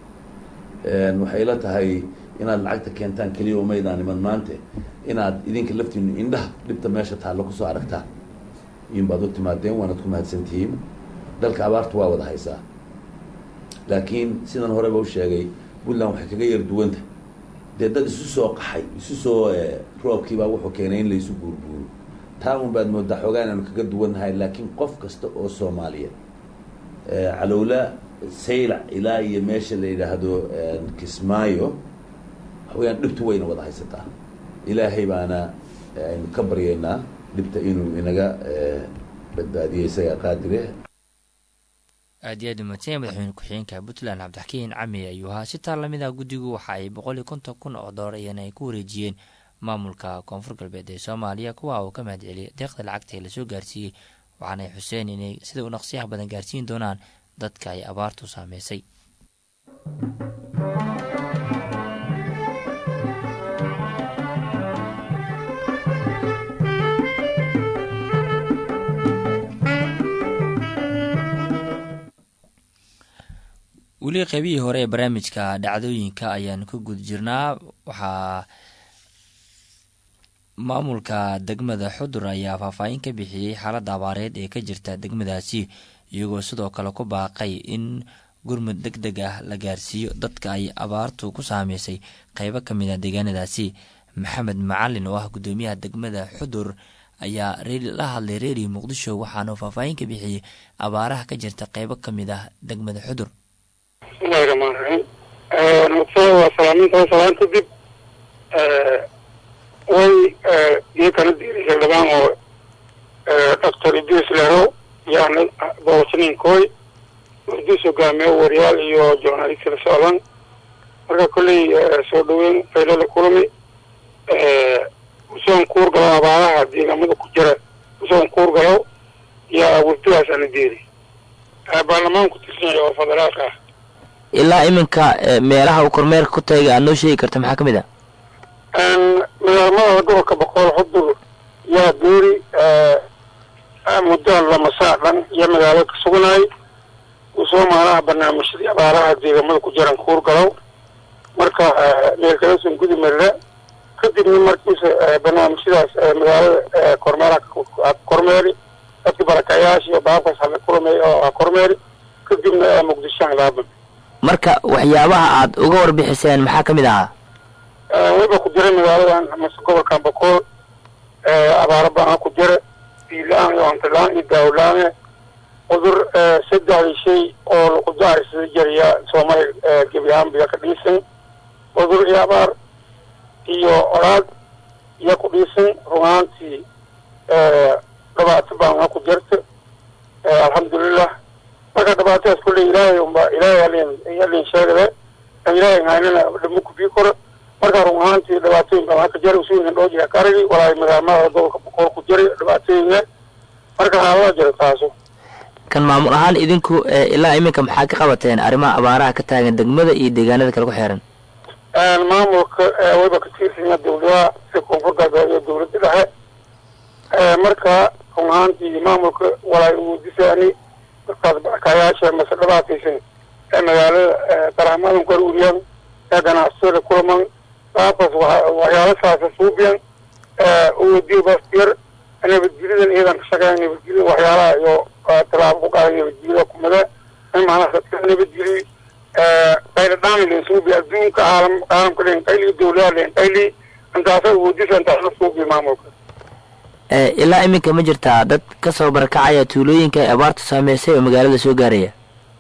waxay la tahay inaad lacagta keentaan keliya umaydaan iman maante inaad idinka laftiinu indhaha dhibta meesha taallo kusoo aragtaan in baad u timaadeen waanaad ku mahadsantihiin dalka abaartu waa wada haysaa laakiin sidan horeba u sheegay puntland waxay kaga yar duwanta dee dad isu soo qaxay isu soo roobkiibaa wuxuu keenay in laysu buurbuuro taa un baad moodaa xoogaa inaanu kaga duwannahay laakiin qof kasta oo soomaaliyeed calowla saylac ilaa iyo meesha la yidhaahdo kismaayo waxaweyaan dhibtu wayna wada haysataa ilaahay baana aynu ka baryaynaa dhibta inuu inaga badbaadiyo isaga qaadire aad iyo aad umadsanya madaxweyne ku-xigeenka puntland cabdixakiin cami ayuu ahaa si taa lamida guddigu waxa ay boqol iyo konton kun oo doolar iyana ay ku wareejiyeen maamulka koonfur galbeed ee soomaaliya kuwa uu ka mahad celiyay deeqda lacagta ee lasoo gaarsiiyey waxaanay xuseen inay sida u naqsiyaha badan gaarsiin doonaan dadka ay abaartu saameysay weli qeybihii hore ee barnaamijka dhacdooyinka ayaan ku guda jirnaa waxaa maamulka degmada xudur ayaa faahfaahin ka bixiyey xaaladda abaareed ee ka jirta degmadaasi iyagoo sidoo kale ku baaqay in gurmud deg deg ah la gaarsiiyo dadka ay abaartu ku saameysay qeybo ka mid a deegaanadaasi maxamed macalin oo ah guddoomiyaha degmada xudur ayaa la hadlay reeriyo muqdisho waxaanu faahfaahin ka bixiyey abaaraha ka jirta qeybo ka mid ah degmada xudur bismillahi raxmaan raxiim horta waa salaaminta salaan kadib way iyo kala diirisay dhabaan oo doctor idris leho yaana boosninkooy idris hogaamiye wariyaal iyo journalist la socdan marka kolley soo dhaweyn faylo la kulmi usoon kuur galo abaaraha deegaamada ku jira usoon kuur galo yaa wafdigaas ana deeri baarlamaan ku tirsanaya oo federaalka ah ilaa iminka meelaha uu kormeerka ku tagay aad noo sheegi karta maxaa ka mid a magaalmada gobolka boqol xudur yaa geeri muddo lama saa dhan iyo magaalo ka sugnaay usoo maalaha barnaamijyadii abaaraha deegaamada ku jiran kuur galow marka meelkalason gudi marira kadibna markiisa barnaamijyadaas magaalada kormeeraha kormeeri dadki barakayaasha iyo baabkaas hala kulmay oo kormeeri kadibna muqdishoan laaban marka waxyaabaha aad uga warbixiseen maxaa ka mid ahaa wayba ku jira magaaladan mase gobolkan boqol abaaro baan ku jira biila-aan iyo hantilaan iyo daawla-aan cudur saddexdii shay oo laqudahaysada jariya soomaaliya gebi ahaan biya ka dhiisan cudur iyo abaar iyo oraad iyo ku dhiisan runaantii dhibaato baan ku jirta alxamdulilah marka dhibaatadaas kulley ilaahay unba ilaahay alin alin sheegade an ilaahay haynana dhamo kubii koro marka run ahaantii dhibaatooyin baa waxaa ka jira usuunin dhoo jira karigi walaahi madaamada gobolka boqol ku jiray dhibaatooyinka marka haalada jira taaso kan maamul ahaan idinku ilaa iminka maxaa ka qabateen arrimaha abaaraha ka taagan degmada iyo deegaanada kale ku xeeran maamulka wayba ka tiirsanya dawladaha sida koonfur galbeed iyo dawladda dhexe marka run ahaantii maamulka walaay uu disaani dadkaas barakayaasha mase dhibaataysan ee magaalada darahmadan ku aruuriyaan ee ganacsatada kulaman qaabkaas waxyaalo saasa suubiyan uwadiyo bastyar nabadgelidan iyadan ka shaqeeyan nabadgelida waxyaalaha iyo tallaabo ku qaaday nabadgelida kumada in macnaha dadka nabadgeliy qayladhaan len suubi adduunka caalam caalamka len qayli dowladaha len qayli intaasa uwadisa intaasna suubi maamulka ilaa iminka ma jirtaa dad kasoo barakacaya tuulooyinka ay abaartu saameysay oo magaalada soo gaaraya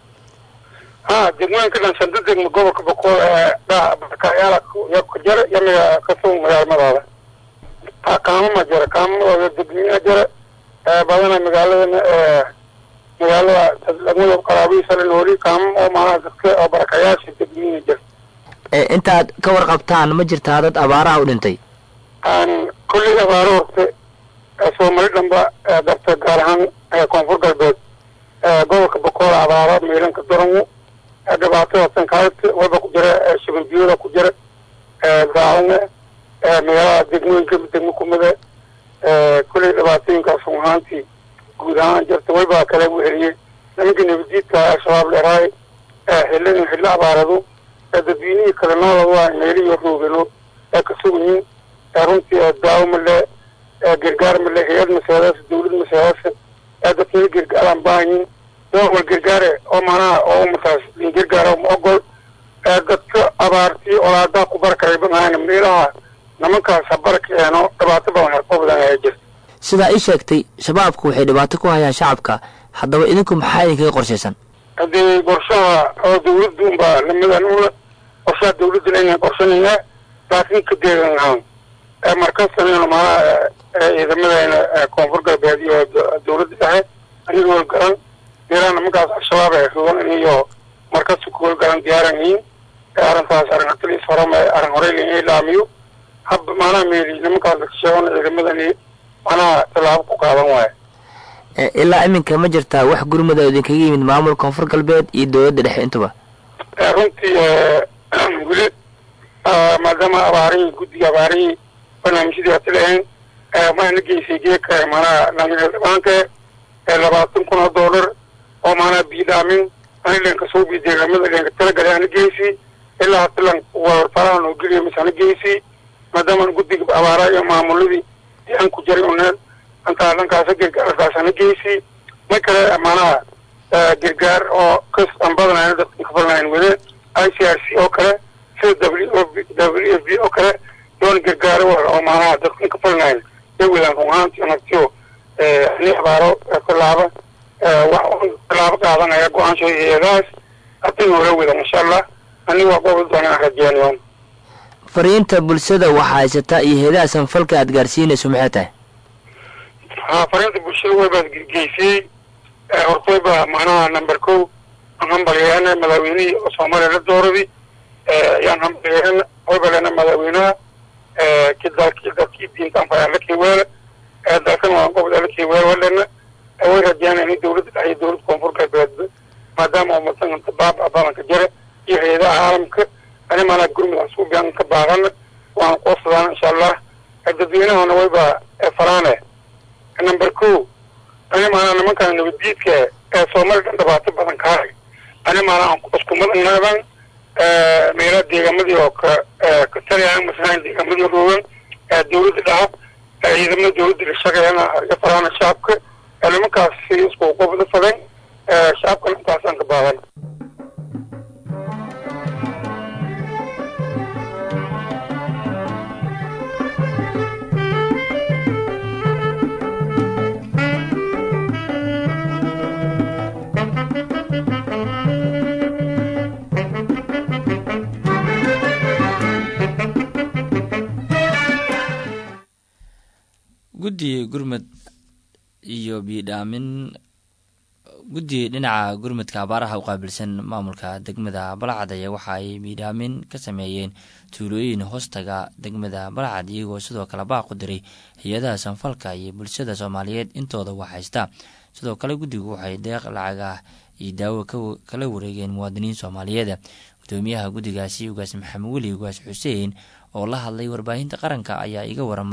ha degmooyinka dhan shanta degmo gobolka boqol ee barakayaala ka jara yamiga kasoo magaalmadaada kaamo ma jira kaamadooda degmina jira badana magaaladana magaalada degmada qaraabihiisa la nooli kaamo oo maanaha dadka oo barakayaasha degmina jira intaad ka warqabtaan ma jirtaa dad abaaraha u dhintay kolley abaaro horte soomali dhanba darta gaar ahaan koonfur galbeed gobolka boqol abaaro miilanka darangu dhibaatada sankaarta waba ku jira shabanbiyada ku jira daacunge magaalada degmooyinka degmo kumida kolley dhibaatooyinkaas run ahaantii guud ahaan jirta wayba kale weheliyey nimanka nabadiidka al-shabaab leeraay xilladin xillo abaarado dadweynihii kale noolada meeliyo roogano ee ka sugayiin runtii daawo male gargaar male hay-ad maseedaas dawlad maseedaas dadkina gargaaraan baahanyiin wal gargaare oo maanaha oo umataas lin gargaara ma ogol dadka abaartii olaadaa ku barkaray banaana meelaha nimankaas habarkeeno dhibaato badan harkoo badan ayaa jirta sidaa ii sheegtay shabaabku waxay dhibaato ku hayaan shacabka haddaba idinku maxaa idinkaga qorshaysan haddii qorshaha oo dawladdu unbaa lamidan una qorshaha dawladda inaan qorshanayna laakiin ka deegan ahaan markastana maanaha ciidamadeena koonfur galbeed iyo dawladda dhexe aniga howlgaran meelaha nimankaas al-shabaab ay rogan iyo markasta ku howlgaran diyaaran yihiin arrintaas arrin ataliis horema arrin horey la ilaamiyo hab maanaha meeli nimankaas lakasheegana ciidamadani macnaha tallaabo ku qaadan waayo ilaa iminka ma jirtaa wax gurmada oo idinkaga yimid maamul koonfur galbeed iyo dowladda dhexe intuba runtii weli maadaama abaarihii guddiga abaarihii barnaamijyadii hati lahayn waxaana geysay geeka maanaha lamina dhabaanka labaatan kun oo dollar oo maanaha biidhaamin ani lenka soo bi deegaamada lenka talagalay ana geysi ilaa hata lan warfarahan oo geliya mise ana geysi maadaama guddiga abaaraha iyo maamuladii aan ku jaray uneen intaa dhankaasa gargaarkaas ana geysi ma kale maanaha gargaar oo kas aan badanayn dadka ka falnayn wade i c r c oo kale sida w o w f b oo kale doon gargaaro oo maanaha dadka ka falnayn ay wadaan run ahaantii nagtiyo ani abaaro tallaaba wax tallaabo qaadanaya go-aansho eedaas hadday hore wadan insha allah ani waa gobol doona aan rajeynayo fariinta bulshada waxaa haysataa iyo heedaha sanfalka aad gaarsiinayso maxay tahay ha fariinta bulshada waybaad geysiyey hortayba macnaha number ko aan hambalyeena madaxweynihii oo soomaaliya la dooradi yaan hambalyeena wayba lena madaxweynaha ki dalki dalkii diinta anfaya la keeweele dalkan waa gobol la keeweele walena way rajeyna in dawladda dhexe iyo dawladda koonfur galbeedba maadaama umadan inta baaba badanka jira iyo hay-adaha caalamka ani maanaa gurmudaan suubiyan ka baaqana waan qosadaan insha allah dadweynahana wayba faraane number ko ani maanaa nimankan nabaddiidka ee soomaali dhan dhibaato badan kaahay ani maanaa iskumadan naadan meelaha deegamadii oo ka ka taliyaan masalan deegamadii roogan dawladda dhaca ciidamada dawladda la shaqeeyana iyo faraana shacabka nimankaas si isku qobda fadan shacabkana intaasaan ka baadan guddi gurmud iyo biidhaamin guddi dhinaca gurmudka abaaraha u qaabilsan maamulka degmada balcad ayaa waxa ay biidhaamin ka sameeyeen tuulooyin hoostaga degmada balcad iyagoo sidoo kale baaq u diray hay-adaha sanfalka iyo bulshada soomaaliyeed intooda wax haysta sidoo kale guddigu waxay deeq lacag ah iyo daawo kala wareegeen muwaadiniin soomaaliyeed gudoomiyaha guddigaasi ugaas maxamed weli ugaas xuseen oo la hadlay warbaahinta qaranka ayaa iga waramay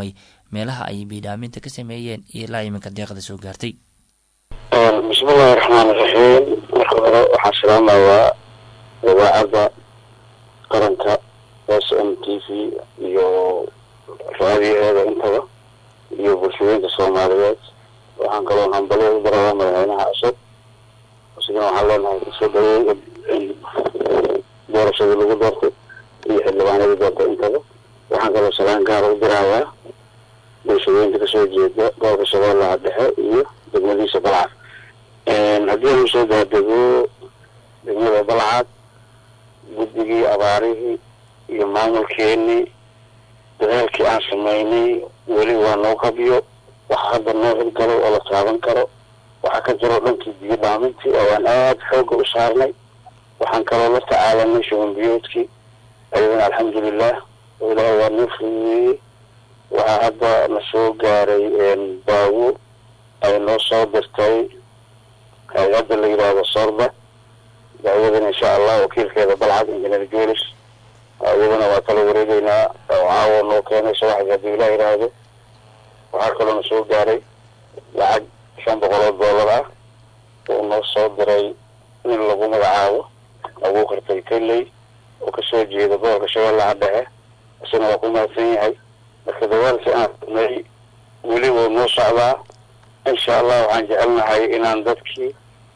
meelaha ay biidhaaminta ka sameeyeen iyo ilaa iminka deeqda soo gaartay bismillahi raxmaan iraxiim marka hore waxaan salaamayaa idaacadda qaranka s m t v iyo raadiyaheeda intaba iyo bulshooyinka soomaaliyeed waxaan kaloo hambalyo u darayaa madaxweynaha cusub isigana waxaan leenahay kusoo dhaweey doorashadii lagu doortay iyo xildhibaanadii doortay intaba waxaan kaloo salaan gaara u dirayaa bulshooyinka kasoo jeeda gobolka shabeellaha dhexe iyo degmadiisa balcad haddii aan usoo daadego degmada balcad guddigii abaarihii iyo maamulkeenii dadaalkii aan sameynay weli waa noo qabyo waxa hadda noo hirgalay oo la taaban karo waxaa ka jiro dhankii biyo dhaamintii oo aan aada xoogga u saarnay waxaan kaloo la tacaalanay shubanbiyoodkii ayadana alxamdulilah oo ilaahay waa noo fududeeyey waxaa hadda na soo gaaray baawo ay noo soo dirtay hay-adda la yidhaahdo sorba daawada insha allah wakiilkeeda balcad engineer julis iyadana waa kala wareegeynaa oo caawa noo keenay subaxdii haddii ilah yidhaahdo waxaa kaloo na soo gaaray lacag shan boqol oo dollar ah oo noo soo diray nin lagu magacaabo lagu qartay keley oo kasoo jeeda gobolka shabeellaha dhexe isna waa ku mahadsan yahay marka dagaalkii aan furnay weli wuu noo socdaa insha allah waxaan jecelnahay inaan dadkii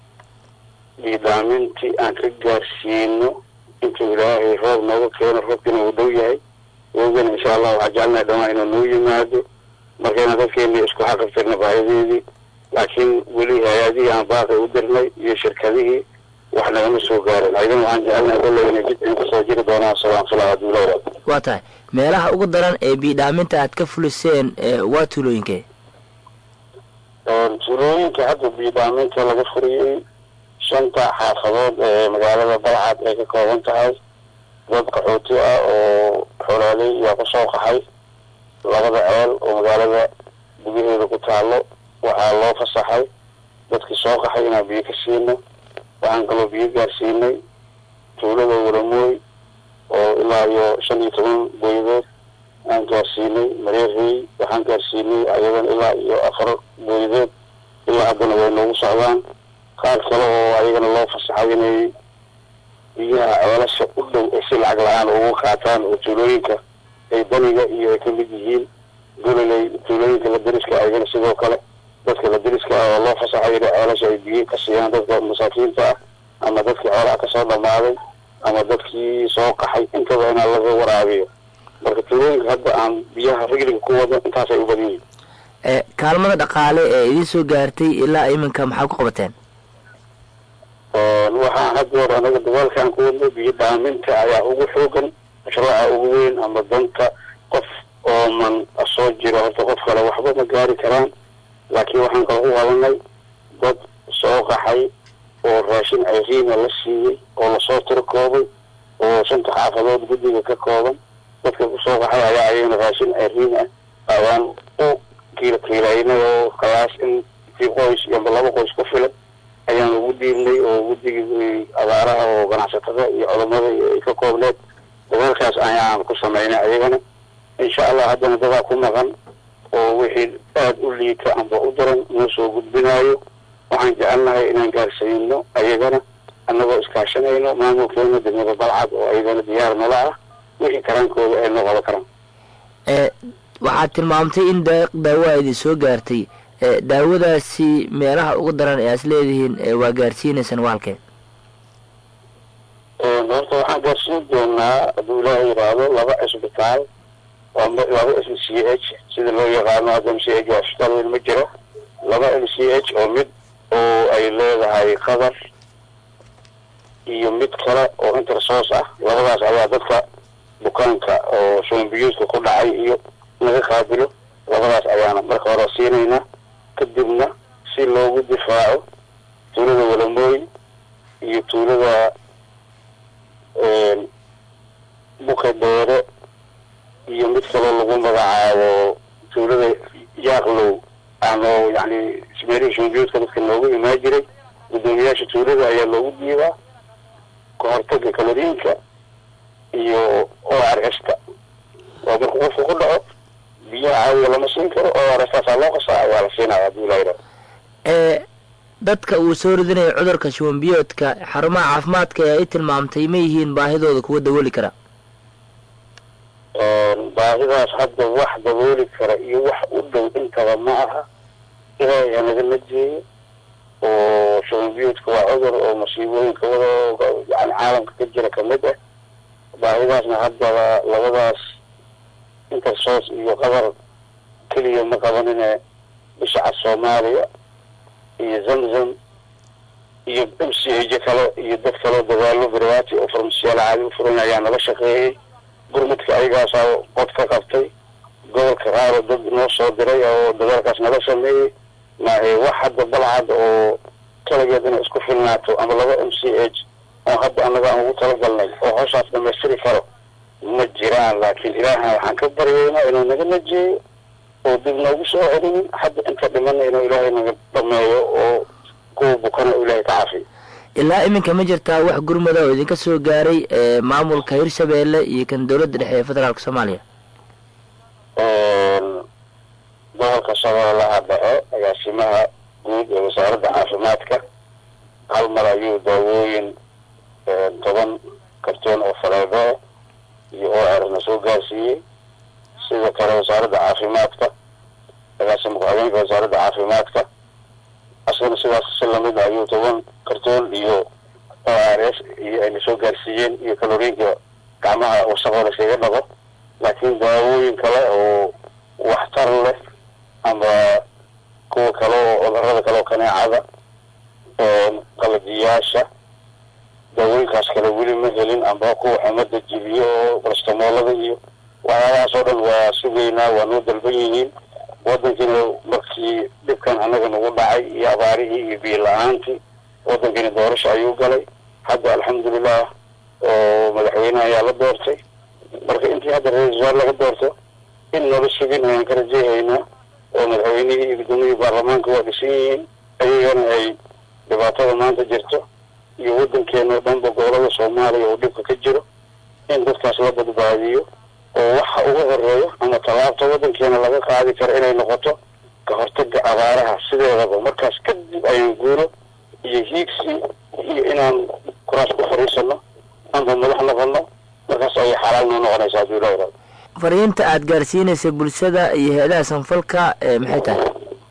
biidhaamintii aan ka gaarsiino intuu ilaahay roob nooga keeno roobkiina uu dhow yahay wogana insha allah waxaan jecelnahay dhamaan inuu noo yimaado markayna dadkeeni isku xaqabtirna baahideedii laakiin weli hay-adihii aan baaqi u dirnay iyo shirkadihii wax nagama soo gaarin aydan waxaan jecelnahay kolley inay jid in kusoo jiri doonaan salaan filaa hadduu leeyahay waa tahay meelaha ugu daran ee biidhaaminta aad ka fuliseen waa tuulooyinkee tuulooyinka hadda biidhaaminta laga furiyey shanta xaafadood ee magaalada balcad ay ka kooban tahay dad qaxooti ah oo xolaaley yaa kusoo qaxay labada ceel oo magaalada gudaheeda ku taalo waxaa loo fasaxay dadkii soo qaxay inaan biyo ka siino waxaan kaloo biyo gaarsiinay tuulada walamooy oo ilaa iyo shan iyo toban booyadood aan gaarsiinay mareerey waxaan gaarsiinay ayadan ilaa iyo afar booyadood ilaa haddana way noogu socdaan qaar kale oo ayagana loo fasaxay inay biyaha ceelasha u dhow ee si lacag la-aan ugu qaataan oo tuulooyinka ay daniga iyo ay ka mid yihiin gololey tuulooyinka la deriska ayagana sidoo kale dadka la deriska ah oo loo fasaxay inay ceelasha ay biyo ka siiyaan dadka masaakiinta ah ama dadkii xoolaha kasoo dhamaaday ama dadkii soo qaxay intaba inaa laga waraabiyo marka tuulooyinka hadda aan biyaha rigliga ku wado intaasay u badan yihiin kaalmada dhaqaale ee idiin soo gaartay ilaa iminka maxaa ku qabateen waxaan hadda hor anaga dagaalkaan ku wadno biyo dhaaminta ayaa ugu xoogan mashruuca ugu weyn ama danta qof ooman soo jiro horta qof kale waxba ma gaari karaan laakiin waxaan kala u qabanay dad soo qaxay oo raashin ceyriina la siiyey oo lasoo tiro koobay oo shanta xaafadood guddiga ka kooban dadka kusoo qaxay ayaa ayagana raashin ceyriin ah ayaan u kiila kiilaynay oo kalaas in tii qoys iyoma laba qoys ku filan ayaan ugu dhiibnay oo guddigii abaaraha oo ganacsatada iyo culammada ay ka koobneed dagaalkaas ayaan ku samaynay ayagana insha allah haddana dadaa ku maqan oo wixii aada u liita amba u daran noo soo gudbinaayo waxaan jecelnahay inaan gaarsiino ayagana annagoo iskaashanayno maamulkeena degmada balcad oo ayagana diyaar nala ah wixii karaankooda ay noo qaban karaan waxaad tilmaamtay in deeq daawo a idin soo gaartay daawadaasi meelaha ugu daran ee aas leedihiin waa gaarsiinaysaan waalkee horta waxaan gaarsiin doonaa hadduu ilaaha yidhaahdo laba cisbitaal laba m c h sida loo yaqaano hadda m c h waa isbitaal weyn ma jiro laba m c h oo mid oo ay leedahay qatar iyo mid kale oo intersource ah labadaas ayaa dadka bukaanka oo shubanbiyuudka ku dhacay iyo naga qaabilo labadaas ayaana marka hore siinaynaa kadibna si loogu difaaco tuulada walamooy iyo tuulada buka dheere iyo mid kaloo lagu magacaabo tuulada yaaqlow aanoo yani ismeerihii shubanbiyuudka dadka noogu imaan jiray guddoomiyaasha tuulada ayaa loogu diibaa kahortaga kaloriinka iyo o r sta oo markuu qofku ku dhaco biyaha caadiga lama siin karo oo arestaasaa loo qasaa waa la siinaya haddii la yidhahdo ee dadka uu soo ridinayo cudurka shuban biyoodka xarumaha caafimaadka ee ay tilmaamtay ma yihiin baahidooda kuwa dabooli kara baahidaas hadda wax dabooli kara iyo wax u dhow intaba ma aha ilaahay hanaga najeeyo oo shubanbiyoodka waa cudur oo masiibooyinka wada yani caalamka ka jira kamid ah baahidaasna haddaba labadaas intersos iyo qatar keliya ma qabanine bishaca soomaaliya iyo zamzam iyo m c aj kale iyo dad kaleo dadaalo barwaati oo farmasiyaal caadi u furan ayaa nala shaqeeyey gurmudka ayagaasaa qod ka qabtay gobolka qaaro dad noo soo diray oo dadaalkaas nala sameeyey maahe wax hadda balcad oo kaligeed inay isku filnaato ama laba m c h oo hadda annaga aan ugu talagalnay oo hawshaas dhamaystiri karo ma jiraan laakiin ilaahan waxaan ka baryaynaa inuu naga najeeyo oo dib noogu soo celinin hadda inta dhimana inuu ilaahay naga dhameeyo oo kuwa bukana uu ilaahay ka cafiyo ilaa iminka ma jirtaa wax gurmada oo idinka soo gaaray ee maamulka hirshabeelle iyo kan dowladda dhexe ee federaalka soomaaliya gobolka shabeellaha dhexe agaasimaha guud ee wasaaradda caafimaadka hal mar ayuu daawooyin toban kartoon oo faleebo iyo oo erna soo gaarsiiyey sidoo kale wasaaradda caafimaadka agaasima ku-xigeenka wasaaradda caafimaadka asagana sidaas si lamid ayuu toban kartoon iyo o r s iyo ayna soo gaarsiiyeen iyo kaloriinka gacmaha wasaqoo laskaga dhaqo laakiin daawooyin kale oo waxtar leh ama kuwa kale oo cudurada kale oo kaneecada qalajiyaasha daawooyinkaas kale weli ma helin amba kuwa xumada jibiyo oo barastamoolada iyo waxyaabahaas oo dhan waa sugaynaa waa noo dalban yihiin wadankiina markii dhibkan annaga nagu dhacay iyo abaarihii iyo biyo la-aantii wadankiina doorasho ayuu galay hadda alxamdulilah oo madaxweyne ayaa la doortay marka intii hadda ra-isul wasaar laga doorto in nala sugin ayaan ka rajeehaynaa oo madaxweynihii iyo guddoomiyihii baarlamaanka waa dhisan yihiin ayagana ay dhibaatada maanta jirto iyo wadankeena oo dhanba gobolada soomaaliya oo dhibka ka jiro in dadkaas la badbaadiyo oo waxa uga horeeyo ama tallaabta wadankeena laga qaadi karo inay noqoto ka hortaga abaaraha sideedaba markaas kadib ayaan guuro iyo hiigsi iyo inaan kuraas ku fariisano amba madax noqono markaas ayay xalaal noo noqonaysaa hadduu ilaa yidhahdo fariinta aad gaarsiinaysa bulshada iyo hay-adaha sanfalka ee maxay tahay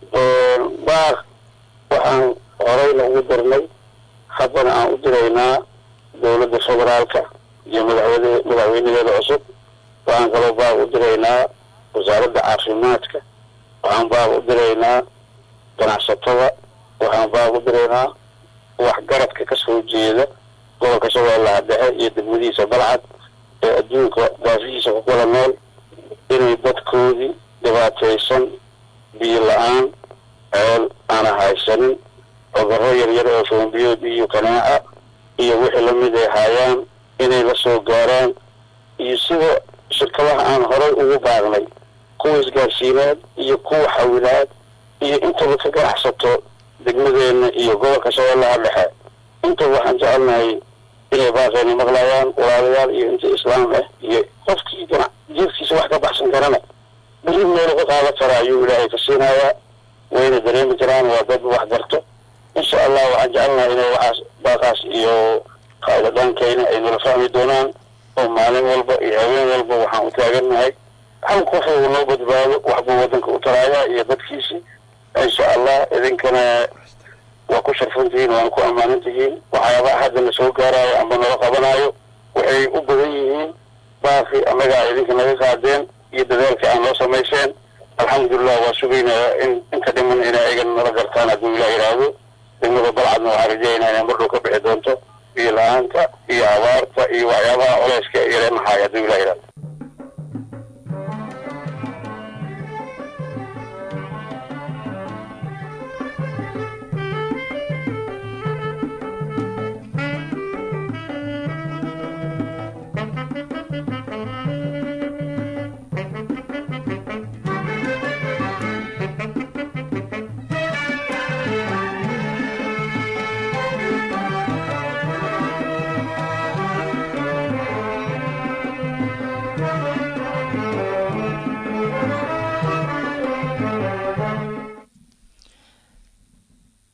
baar waxaan horeyna ugu dirnay haddana aan u diraynaa dowladda federaalka iyo madaxweyne madaxweynaheeda cusub waxaan kaloo baar u diraynaa wasaaradda caafimaadka waxaan baar u diraynaa ganacsatada waxaan baar u diraynaa waxgaradka ka soo jeeda gobolka shabeellaha dhexe iyo degmadihiisa balcad ee adduunka daafihiisa ku kala nool inay dadkoodii dhibaataysan biyo la-aan ceel aana haysanin cudurro yaryar oo shubanbiyood iyo kanaaca iyo wixii lamid ay haayaan inay la soo gaaraan iyo sida shirkadaha aan horay ugu baaqnay kuwa isgaarsiineed iyo kuwa xawilaad iyo intaba ka ganacsato degmadeenna iyo gobolka shabeellaha dhexe intaba waxaan jecelnahay inay baaqeena maqlayaan walaalayaal iyo inta islaam ah iyo qofkii ganac jiirkiisa wax ka baxsan karana beri meel uga qaadan kara ayuu ilaahay ka siinayaa wayna dareemi karaan waa dad wax garto insha allah waxaan jecelnahay inay waxaas baaqaas iyo qaadadaankayna ay nala fahmi doonaan oo maalin walba iyo haween walba waxaan u taagannahay hal qof uu noo badbaado waxbuu wadanka u taraayaa iyo dadkiisii insha allah idinkana waa ku sharfantihiin waana ku ammaanan tihiin waxyaabaha hadda na soo gaaraayo amba nala qabanaayo waxay u badan yihiin baaqi annagaa idinka naga qaadeen iyo dadaalka aan noo samayseen alxamdulilah waa sugaynaya in inta dhiman inay ayagan nala gartaan hadduu ilah yidhaahdo degmada balcadna waxaan rajeynaa inay mardhow ka bixi doonto iyo la-aanta iyo abaarta iyo waxyaabaha culeyska yareenahaaya hadduu ilah yidhahdo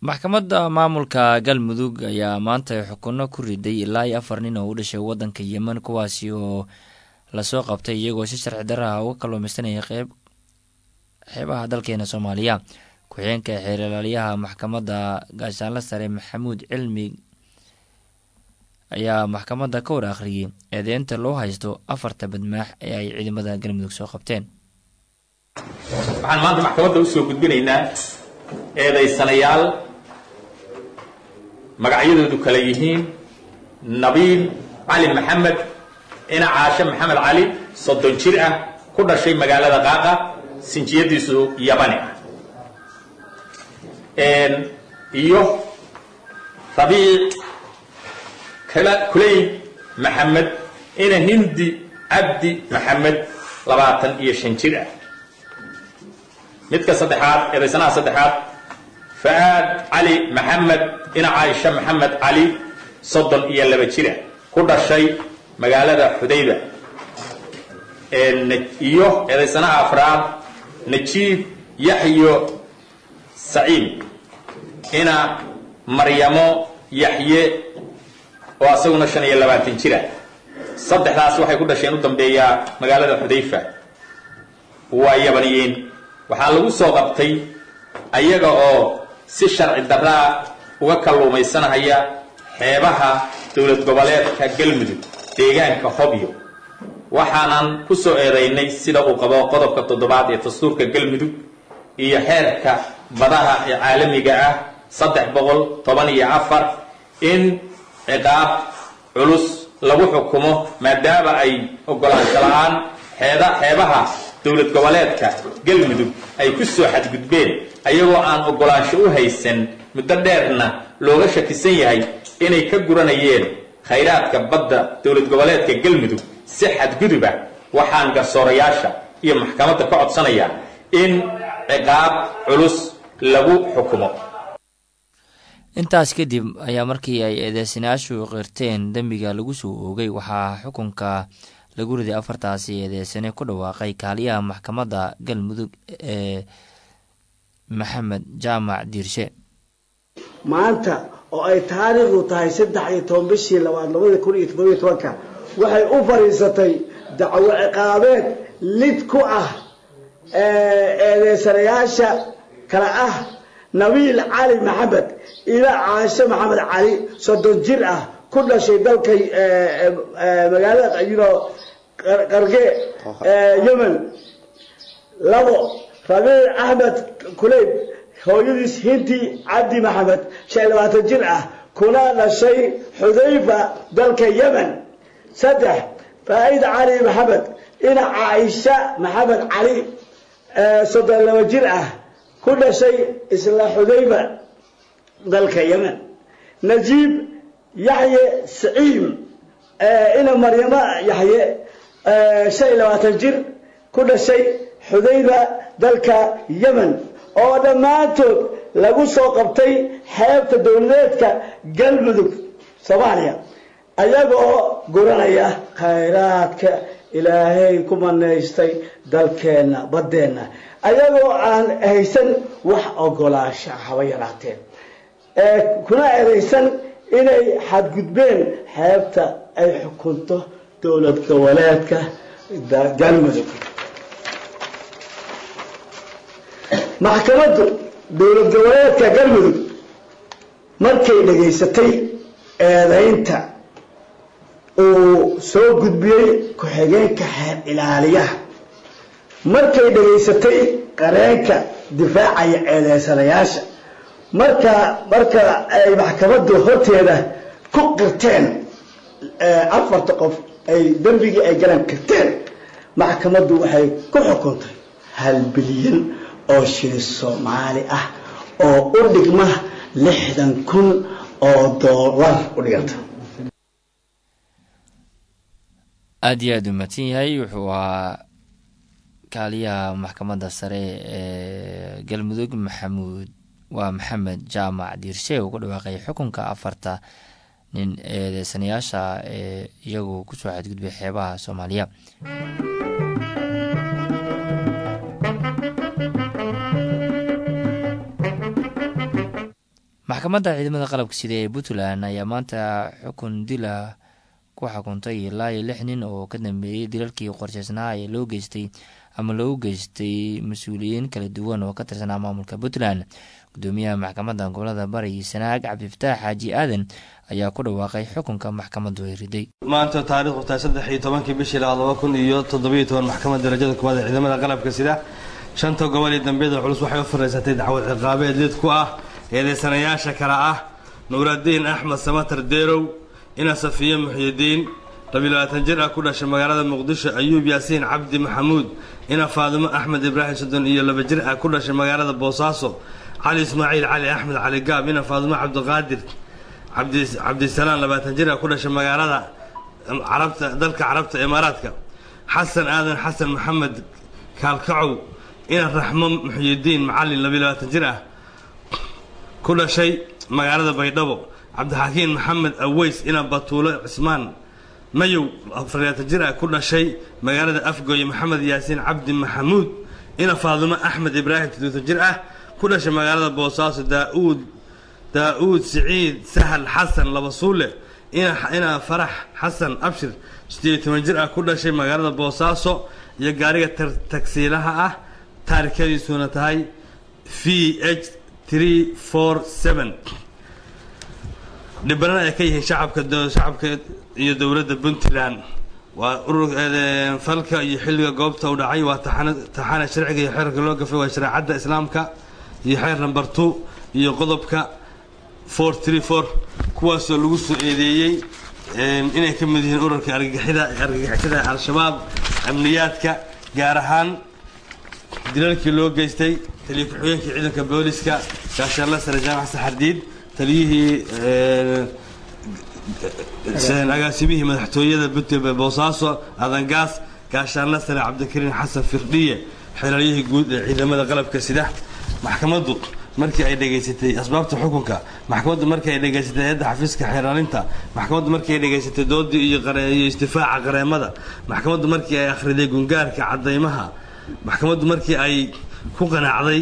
maxkamadda maamulka galmudug ayaa maanta xukunno ku riday ilaa iyo afar nin oo u dhashay waddanka yemen kuwaasi oo lasoo qabtay iyagoo si sharci daraha uga kalluumaysanaya qeyb xeebaha dalkeena soomaaliya ku-xigeenka xeerlaaliyaha maxkamadda gaashaanla sare maxamuud cilmi ayaa maxkamadda ka war akhriyey eedeynta loo haysto afarta badmaax ee ay ciidamada galmudug soo qabteen waxaan maanta maxkamadda u soo gudbinaynaa eedaysanayaal magacyadoodu kale yihiin nabiil cali maxamed ina caashe maxamed cali soddon jir ah ku dhashay magaalada qaaqa sinjiyadiisu yabani ah iyo rabiic kuley maxamed ina hindi cabdi maxamed labaatan iyo shan jir ah midka saddexaad eedaysanaha saddexaad fa'aad cali maxamed ina caaisha maxamed cali soddon iyo laba jir ah ku dhashay magaalada xudayba iyo eedaysanaha afraad najiib yaxyo saciid ina maryamo yaxye oo asaguna shan iyo labaatan jira saddexdaas waxay ku dhasheen u dambeeyaa magaalada xudayfa waa yabaniyiin waxaa lagu soo qabtay ayaga oo si sharci daraa uga kalluumaysanahaya xeebaha dowlad goboleedka galmudug deegaanka hobyo waxaanan ku soo eedaynay sida uu qabo qodobka toddobaad ee dastuurka galmudug iyo xeerka badaha ee caalamiga ah saddex boqol toban iyo afar in ciqaab culus lagu xukumo maadaama ay ogolaansho la-aan xeeda xeebaha dowlad goboleedka galmudug ay ku soo xadgudbeen ayagoo aan ogolaansho u haysan muddo dheerna looga shakisan yahay inay ka guranayeen khayraadka badda dowlad goboleedka galmudug si xadguduba waxaan garsoorayaasha iyo maxkamadda ka codsanayaa in ciqaab culus lagu xukumo intaas kadib ayaa markii ay eedeysanayaashu qirteen dembiga lagu soo oogay waxaa xukunka lagu riday afartaasi eedeysane ku dhawaaqay kaaliyaha maxkamadda galmudug ee maxamed jaamac diirshe maanta oo ay taariikhdu tahay saddex iyo toban bishii labaad labada kun iyo toddobiyo tobanka waxay u fadhiisatay dacwo ciqaabeed lid ku ah eedeysanayaasha kale ah nabiil cali maxamed ila caashe maxamed cali soddon jir ah ku dhashay dalka magaalada yno qarge yemen labo rabiic axmed kuleyb hooyadiis hinti cabdi maxamed shan iyo labaatan jir ah kuna dhashay xudayfa dalka yemen saddex faa'id cali maxamed ina caaisha maxamed cali soddon laba jir ah ku dhashay isla xudayfa dalka yemen najiib yaxye saciim ina maryamo yaxye shan iyo labaatan jir ku dhashay xudayfa dalka yemen oo dhammaantood lagu soo qabtay xeebta dowladeedka galmudug soomaaliya ayagoo guranaya khayraadka ilaahay ku manaystay dalkeenna baddeenna ayagoo aan haysan wax ogolaasha haba yaraateen kuna eedaysan inay xadgudbeen xeebta ay xukunto dowlad goboleedka galmudug maxkamaddu dowlad goboleedka galmudug markay dhegaysatay eedaynta uu soo gudbiyey ku-xigeenka xeer ilaaliyaha markay dhegaysatay qareenka difaacaya eedeysanayaasha marka marka ay maxkamaddu horteeda ku qirteen afarta qof ay dembigii ay galan qirteen maxkamaddu waxay ku xukuntay hal bilyan oo shili soomaali ah oo u dhigma lixdan kun oo doolar u dhiganta aada iyo aada u mahadsan yahay wuxuu ahaa kaaliyaha maxkamadda sare ee galmudug maxamuud waa maxamed jaamac diirshe uu ku dhawaaqay xukunka afarta nin eedeysanayaasha ee iyagu kusoo xadgudbay xeebaha soomaaliya maxkamadda ciidamada qalabka sida ee puntland ayaa maanta xukun dil ah ku xukuntay ilaa iyo lix nin oo ka dambeeyey dilalkii qorsheysnaa ee loo geystay ama loogu geystay mas-uuliyiin kala duwan oo ka tirsanaa maamulka puntland gudoomiyaha maxkamadda gobolada bari sanaag cabdifataax xaaji aadan ayaa ku dhawaaqay xukunka maxkamaddu ay riday maanta taarikhdu tahay saddex iyo tobankii bishii labaad laba kun iyo toddobiyo toban maxkamadda darajada koowaad ee ciidamada qalabka sida shanta gobol iyo dambiyada culus waxay u fariisatay dacwad ciqaabeed lid ku ah eedeysanayaasha kale ah nuuradiin axmed samatar deerow ina safiye muxyidiin labilabaatan jir ah ku dhashay magaalada muqdisho ayuub yaasiin cabdi maxamuud ina faadimo axmed ibraahim soddon iyo laba jir ah ku dhashay magaalada boosaaso cali ismaaciil cali axmed cali gaab ina faadimo cabdiqaadir cabdisalaan labaatan jir ah ku dhashay magaalada carabta dalka carabta imaaraadka xasan aadan xasan maxamed kaalkacow ina raxmo muxyidiin macalin labilabaatan jir ah ku dhashay magaalada baydhabo cabdixakiin maxamed aweys ina batuulo cismaan mayow afaraatan jir ah ku dhashay magaalada afgooye maxamed yaasiin cabdi maxamuud ina faadumo axmed ibraahim todoatan jir ah ku dhashay magaalada boosaaso daauud daa-uud siciid sahal xasan labasuule ina farax xasan abshir sideed toban jir ah ku dhashay magaalada boosaaso iyo gaariga tagsiilaha ah taarikadiisuna tahay v h three four seven dhibanana ay ka yihiin shacabka shacabka iyo dowladda puntland waa urur falka iyo xilliga goobta u dhacay waa taxana sharciga iyo xeerka loo gafay waa shareecadda islaamka iyo xeer number two iyo qodobka four three four kuwaasoo lagu soo eedeeyey inay ka mid yihiin ururka argagixida argagixisada al-shabaab amniyaadka gaar ahaan dilalkii loo geystay taliya ku-xigeenkii ciidanka booliska gaashaanla sare jaamac saxardiid taliyihii agaasimihii madaxtooyada puntland boosaaso adangaas gaashaanla sare cabdikariin xasan firdhiye xeelalyihii guud ee ciidamada qalabka sida maxkamaddu markii ay dhegaysatay asbaabta xukunka maxkamaddu markii ay dhegaysatay hay-adda xafiiska xeeraalinta maxkamaddu markii ay dhegaysatay doodii iyo iyo istifaaca qareemada maxkamaddu markii ay akhriday gungaarka cadaymaha maxkamaddu markii ay ku qanacday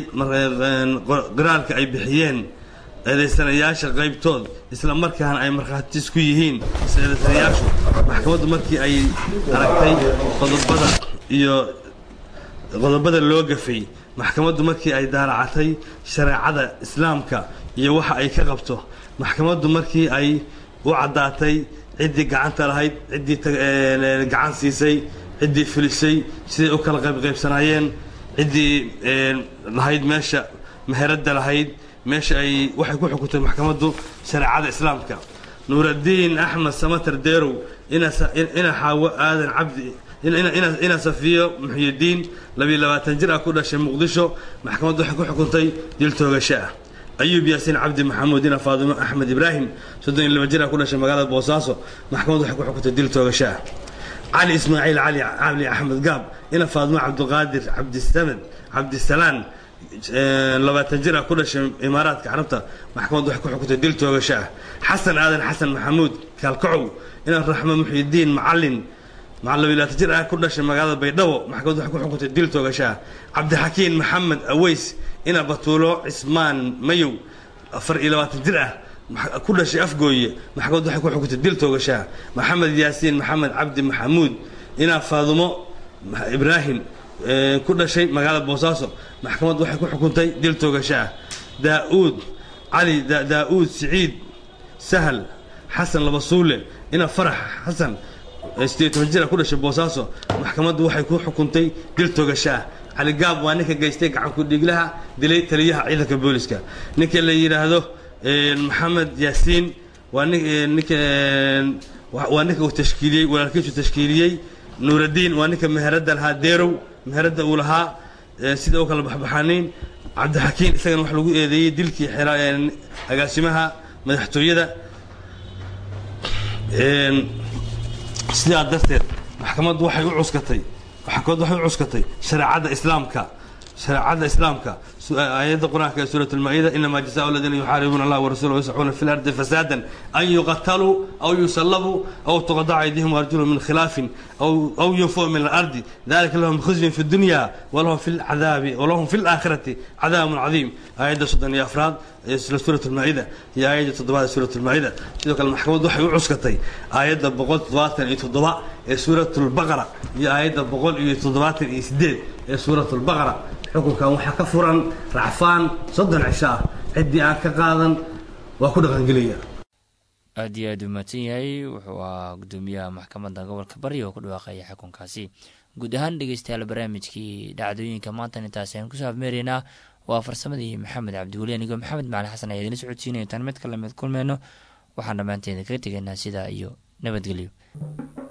qiraalka ay bixiyeen eedaysanayaasha qaybtood isla markaana ay markhaatiis ku yihiin eedaysanayaashu maxkamaddu markii ay aragtay qodobada iyo qodobada loo gafay maxkamaddu markii ay daaracatay shareecada islaamka iyo waxa ay ka qabto maxkamaddu markii ay u caddaatay ciddii gacanta lahayd ciddii gacan siisay ciddii filisay siday u kala qaybqaybsanaayeen ciddii lahayd meesha meheradda lahayd meesha ay waxay ku xukuntay maxkamaddu shareecada islaamka nuuradiin axmed samatar deerow ina xaawo aadan cabdi ina safiyo muxyidiin labiyo labaatan jir ah ku dhashay muqdisho maxkamaddu waxay ku xukuntay dil toogasho ah ayuub yaasiin cabdi maxamuud ina faadimo axmed ibraahim soddon iyo laba jir ah ku dhashay magaalada boosaaso maxkamaddu waxay ku xukuntay dil toogasho ah cali ismaaciil cali cali axmed gaab ina faadimo cabdiqaadir cabdisamed cabdisalaan labaatan jir ah ku dhashay imaaraadka carabta maxkamaddu waxay ku xukuntay dil toogasho ah xasan aadan xasan maxamuud kaalkacow ina raxmo muxyidiin macalin labilaatan jir ah ku dhashay magaalada baydhabo maxkamaddu waxay ku xukuntay dil toogasho ah cabdixakiin maxamed aweys ina batuulo cismaan mayow afar iyo labaatan jir ah ku dhashay afgooye maxkamaddu waxay ku xukuntay dil toogasho ah maxamed yaasiin maxamed cabdi maxamuud ina faadumo ibraahim ku dhashay magaalada boosaaso maxkamaddu waxay ku xukuntay dil toogasho ah daa-uud cali daa-uud siciid sahal xasan labasuule ina farax xasan sideed toban jir ah ku dhashay boosaaso maxkamaddu waxay ku xukuntay dil toogasho ah cali gaab waa ninka geystay gacanku dhiiglaha dilay taliyaha ciidanka booliska ninka la yidhaahdo maxamed yaasiin waa ninka waa ninka uu tashkiiliyey walaalkiisu tashkiiliyey nuuradiin waa ninka meheradda lahaa deerow meheradda uu lahaa sida u kala baxbaxaaniin cabdixakiin isagana wax lagu eedeeyey dilkii agaasimaha madaxtooyada sidaa darteed maxkamaddu waxay u cuskatay maxkamaddu waxay u cuskatay shareecadda islaamka shareecada islaamka aayadda qur-aanka ee suurat almaa-ida inamaa jazaau aladiina yuxaaribuuna allah warasuulahu yascuuna fi lardi fasaadan an yuqataluu aw yusallabuu aw tuqadaca aydihim arjulhum min khilaafin aw yunfuu min alardi dalika lahum khizyun fi dunya walahum fi lcadaabi walahum fi laakhirati cadaabun cadiim aayadda soddon iyo afraad isla suurat almaa-ida iyo aayadda toddobaad ee suurat almaa-ida sidoo kale maxkamaddu waxay u cuskatay aayadda boqol toddobaatan iyo toddoba ee suurat lbaqara iyo aayadda boqol iyo toddobaatan iyo sideed ee suurat lbaqara xukunkan waxaa ka furan racfaan soddon cisho ah ciddii aan ka qaadan waa ku dhaqangelaya aad iyo aad u mahadsan yahay wuxuu ahaa guddoomiyaha maxkamadda gobolka bari oo ku dhawaaqaya xukunkaasi guud ahaan dhegeystayaal barnaamijkii dhacdooyinka maantan intaasi aan kusoo afmeeraynaa waa farsamadii maxamed cabdiweli anigoo maxamed macali xasan ayaa idin socodsiinaya tan mid kale mid kulmeyno waxaan dhammaanteeda kaga tegaynaa sidaa iyo nabadgelyo